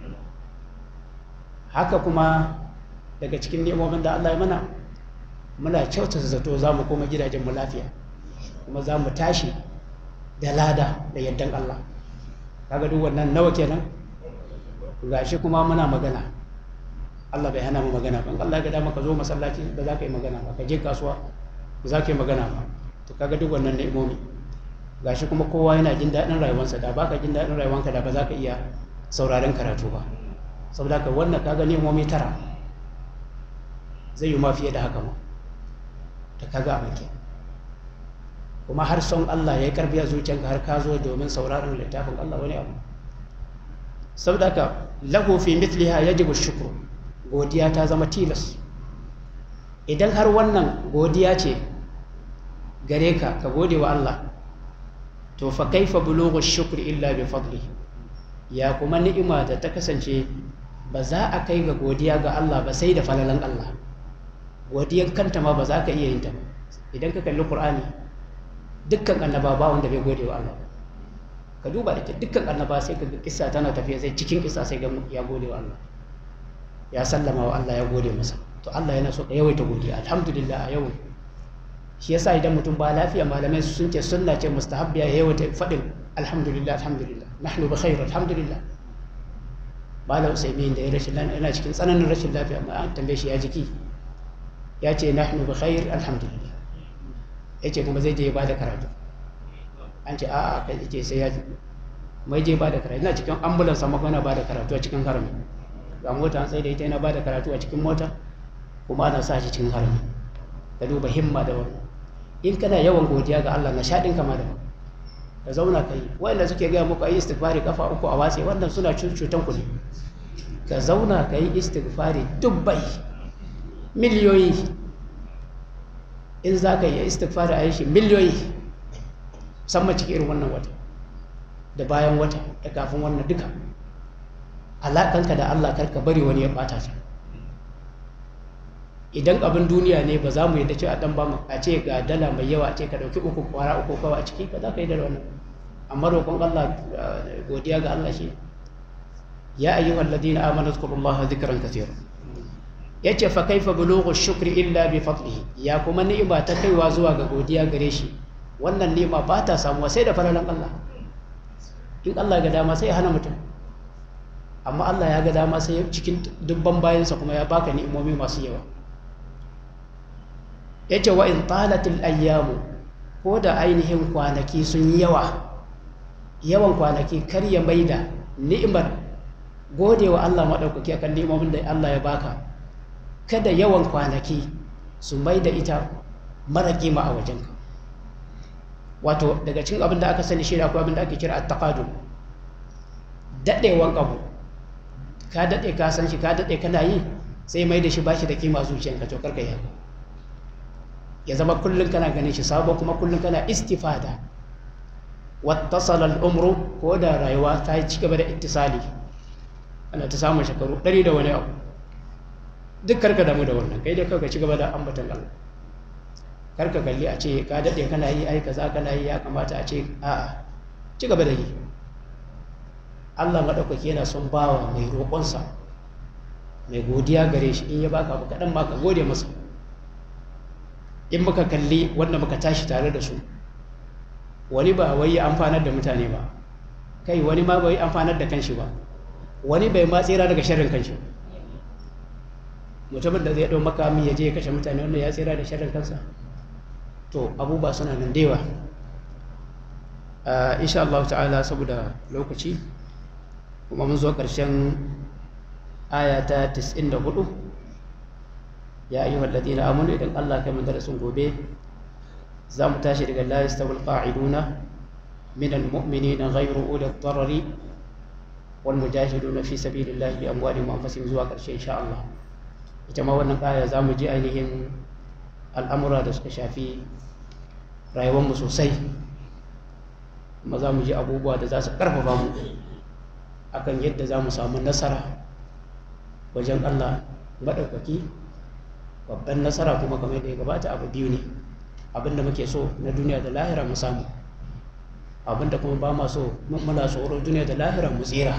haka kuma daga cikin nemomin da Allah ya mana muna kyautata zato za mu koma gidajenmu lafiya kuma za mu tashi da lada da yardan Allah kaga duk wannan nawa kenan gashi kuma muna magana Allah bai hana mu magana ban Allah ya ga dama ka zo masallaci ba za ka yi magana ba ka je kasuwa ba za ka yi magana ba to kaga duk wannan ni'imomi gashi kuma kowa yana jin daɗin rayuwarsa da baka jin daɗin rayuwarka da ba za ka iya sauraron karatu ba saboda ka wannan kaga ni'imomi tara zai yi ma fiye da haka ma ta kaga abin ke kuma har son Allah ya yi karfi a zuciyanka har ka zo domin sauraron littafin Allah wani abu saboda ka lahu fi mithliha yajibu shukru godiya ta zama tilas idan har wannan godiya ce gare ka ka gode wa Allah to fa kaifa bulughu shukri illa bi fadli ya kuma ni'ima da ta kasance ba za a kai ga godiya ga Allah ba sai da falalan Allah godiyar kanta ma ba za ka iya yin ta idan ka kalli Qur'ani dukkan annaba ba wanda bai gode wa Allah ka duba da dukkan annaba sai ka ga kissa tana tafiya sai cikin kissa sai ga ya gode wa Allah ya sallama wa Allah ya gode masa to Allah yana so ka yawaita godiya alhamdulillah a yau shi yasa idan mutum ba lafiya malamai sun ce sunna ce mustahabbiya ya yawa faɗin alhamdulillah alhamdulillah nahnu bi khair alhamdulillah malam usaimin da ya rashin lafiya yana cikin tsananin rashin lafiya amma an tambaye shi ya jiki ya ce nahnu bi khair alhamdulillah ya ce kuma zai je ya bada karatu an ce a'a kai ce sai ya mai je bada karatu yana cikin ambulance amma kuma yana bada karatu a cikin harami ga mota an tsaye da ita yana bada karatu a cikin mota kuma ana sa shi cikin harami ka duba himma da wannan in kana yawan godiya ga Allah na shaɗin kama da ka zauna ka yi wanda suke gaya muku ayi istighfari kafa uku a watse wannan suna cutan ku ne ka zauna ka yi istighfari dubbai miliyoyi in za ka yi istighfari a yi shi miliyoyi musamman cikin irin wannan wata da bayan wata da kafin wannan duka alaƙanka da Allah karka bari wani ya ɓata ta idan abin duniya ne ba za mu yadda cewa dan ba mu a ce ga dala mai yawa a ce ka dauki uku kwara uku kawai a ciki ba za ka yi da wannan amma roƙon Allah godiya ga Allah shi ya ayyuhal ladina amanu zkurullaha dhikran kathira yace fa kaifa bulughu shukri illa bi fadlihi ya kuma ni'ima ta kaiwa zuwa ga godiya gare shi wannan ni'ima ba ta samuwa sai da falalan Allah in Allah ga dama sai ya hana mutum amma Allah ya ga dama sai cikin dubban bayansa kuma ya baka ni'imomi masu yawa ya ce wa in talatul ayyamu ko da ainihin kwanaki sun yi yawa yawan kwanaki kar ya maida ni'imar gode wa Allah maɗaukaki akan ni'imomin da Allah ya baka kada yawan kwanaki su maida ita mara kima a wajenka wato daga cikin abin da aka sani shi akwai abin da ake kira at-taqadum daɗewan abu ka daɗe ka san shi ka daɗe kana yi sai mai da shi ba shi da kima zuciyanka to karka yi ya zama kullum kana ganin shi sabo kuma kullum kana istifada wattasala al'umru ko da rayuwa ta yi cigaba da ittisali ana ta samun shekaru ɗari da wani abu duk karka damu da wannan kai dai kawai ci gaba da ambatan Allah karka kalli a ce ka daɗe kana yi ai kaza kana yi ya kamata a ce a'a ci gaba da yi Allah maɗaukaki yana son bawa mai roƙonsa mai godiya gare shi in ya baka abu kaɗan ma ka gode masa in muka kalli wanda muka tashi tare da su wani ba wai amfanar da mutane ba kai wani ma bai amfanar da kanshi ba wani bai ma tsira daga sharrin kanshi mutumin da zai ɗau makami ya je ya kashe mutane wanda ya tsira da sharrin kansa to abubuwa suna nan dewa insha Allah ta'ala saboda lokaci kuma mun zo ƙarshen aya ta 94 ya ayyuhal ladina amanu idan Allah kai mun darasin gobe za mu tashi daga la yastawil qa'iduna min almu'minina ghayru uli ad-darari wal mujahiduna fi sabilillahi bi amwalihim wa anfusihim zuwa ƙarshe insha Allah ita ma wannan aya za mu ji ainihin al'amura da suka shafi rayuwarmu sosai kuma za mu ji abubuwa da za su ƙarfafa mu akan yadda za mu samu nasara wajen Allah maɗaukaki babban nasara kuma kamar da ya gabata abu biyu ne abinda muke so na duniya da lahira mu samu abinda kuma ba ma so muna tsoro duniya da lahira mu tsira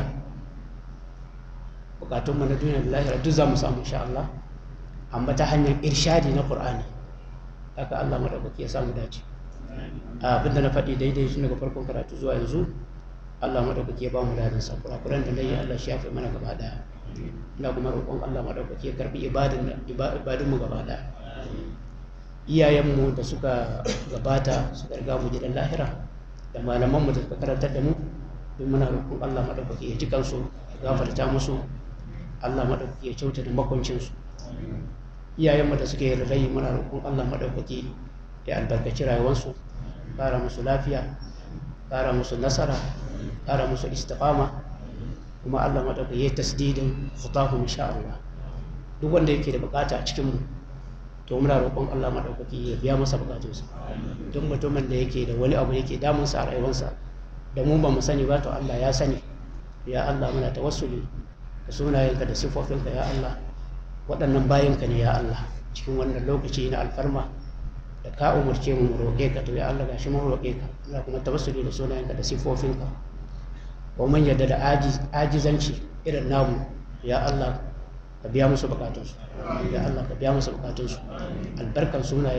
bukatunmu na duniya da lahira duk za mu samu insha Allah amma ta hanyar irshadi na Qur'ani haka Allah maɗaukaki ya samu dace abinda na faɗi daidai shi daga farkon karatu zuwa yanzu Allah maɗaukaki ya ba mu dadin sa kurakuran da nayi Allah shi yafe mana gaba daya ina kuma roƙon Allah maɗaukaki ya karbi ibadun ibadun mu gaba daya iyayenmu da suka gabata suka riga mu gidan lahira da malamanmu da suka karantar da mu don muna roƙon Allah maɗaukaki ya ji kansu ya gafarta musu Allah maɗaukaki ya kyauta da makwancinsu iyayenmu da suke rai muna roƙon Allah maɗaukaki ya albarkaci rayuwarsu ƙara musu lafiya ƙara musu nasara ƙara musu istiqama kuma Allah maɗaukaki ya tasdidin khutahum insha Allah duk wanda yake da bukata a cikin mu to muna roƙon Allah maɗaukaki ya biya masa bukatunsa duk mutumin da yake da wani abu yake damunsa a rayuwarsa da mu ba mu sani ba to Allah ya sani ya Allah muna tawassuli da sunayenka da sifofinka ya Allah waɗannan bayanka ne ya Allah cikin wannan lokaci na alfarma da ka umarce mu mu roƙe ka to ya Allah gashi mun roƙe ka muna kuma tawassuli da sunayenka da sifofinka wa man yadda da ajizanci irin namu ya Allah ka biya musu bukatunsu ya Allah ka biya musu bukatunsu albarkan sunayenka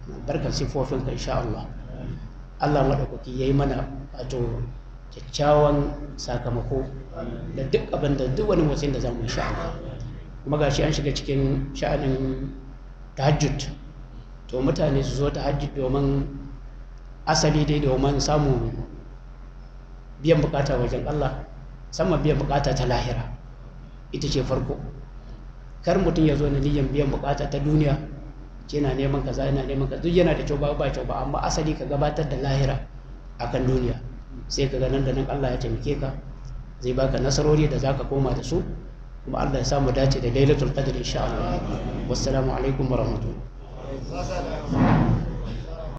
barkar sifofinka insha Allah Allah maɗaukaki ya yi mana wato kyakkyawan sakamako da duk abin da duk wani motsin da za mu insha Allah kuma gashi an shiga cikin sha'anin tahajjud to mutane su zo tahajjud domin asali dai domin samun biyan bukata wajen Allah sama biyan bukata ta lahira ita ce farko kar mutum ya zo na niyyar biyan bukata ta duniya ce na neman kaza yana neman kaza duk yana da kyau ba ba kyau ba amma asali ka gabatar da lahira akan duniya sai ka ga nan da nan Allah ya taimake ka zai baka nasarori da zaka koma da su kuma Allah ya samu dace da lailatul qadr insha Allah wassalamu alaikum wa rahmatullahi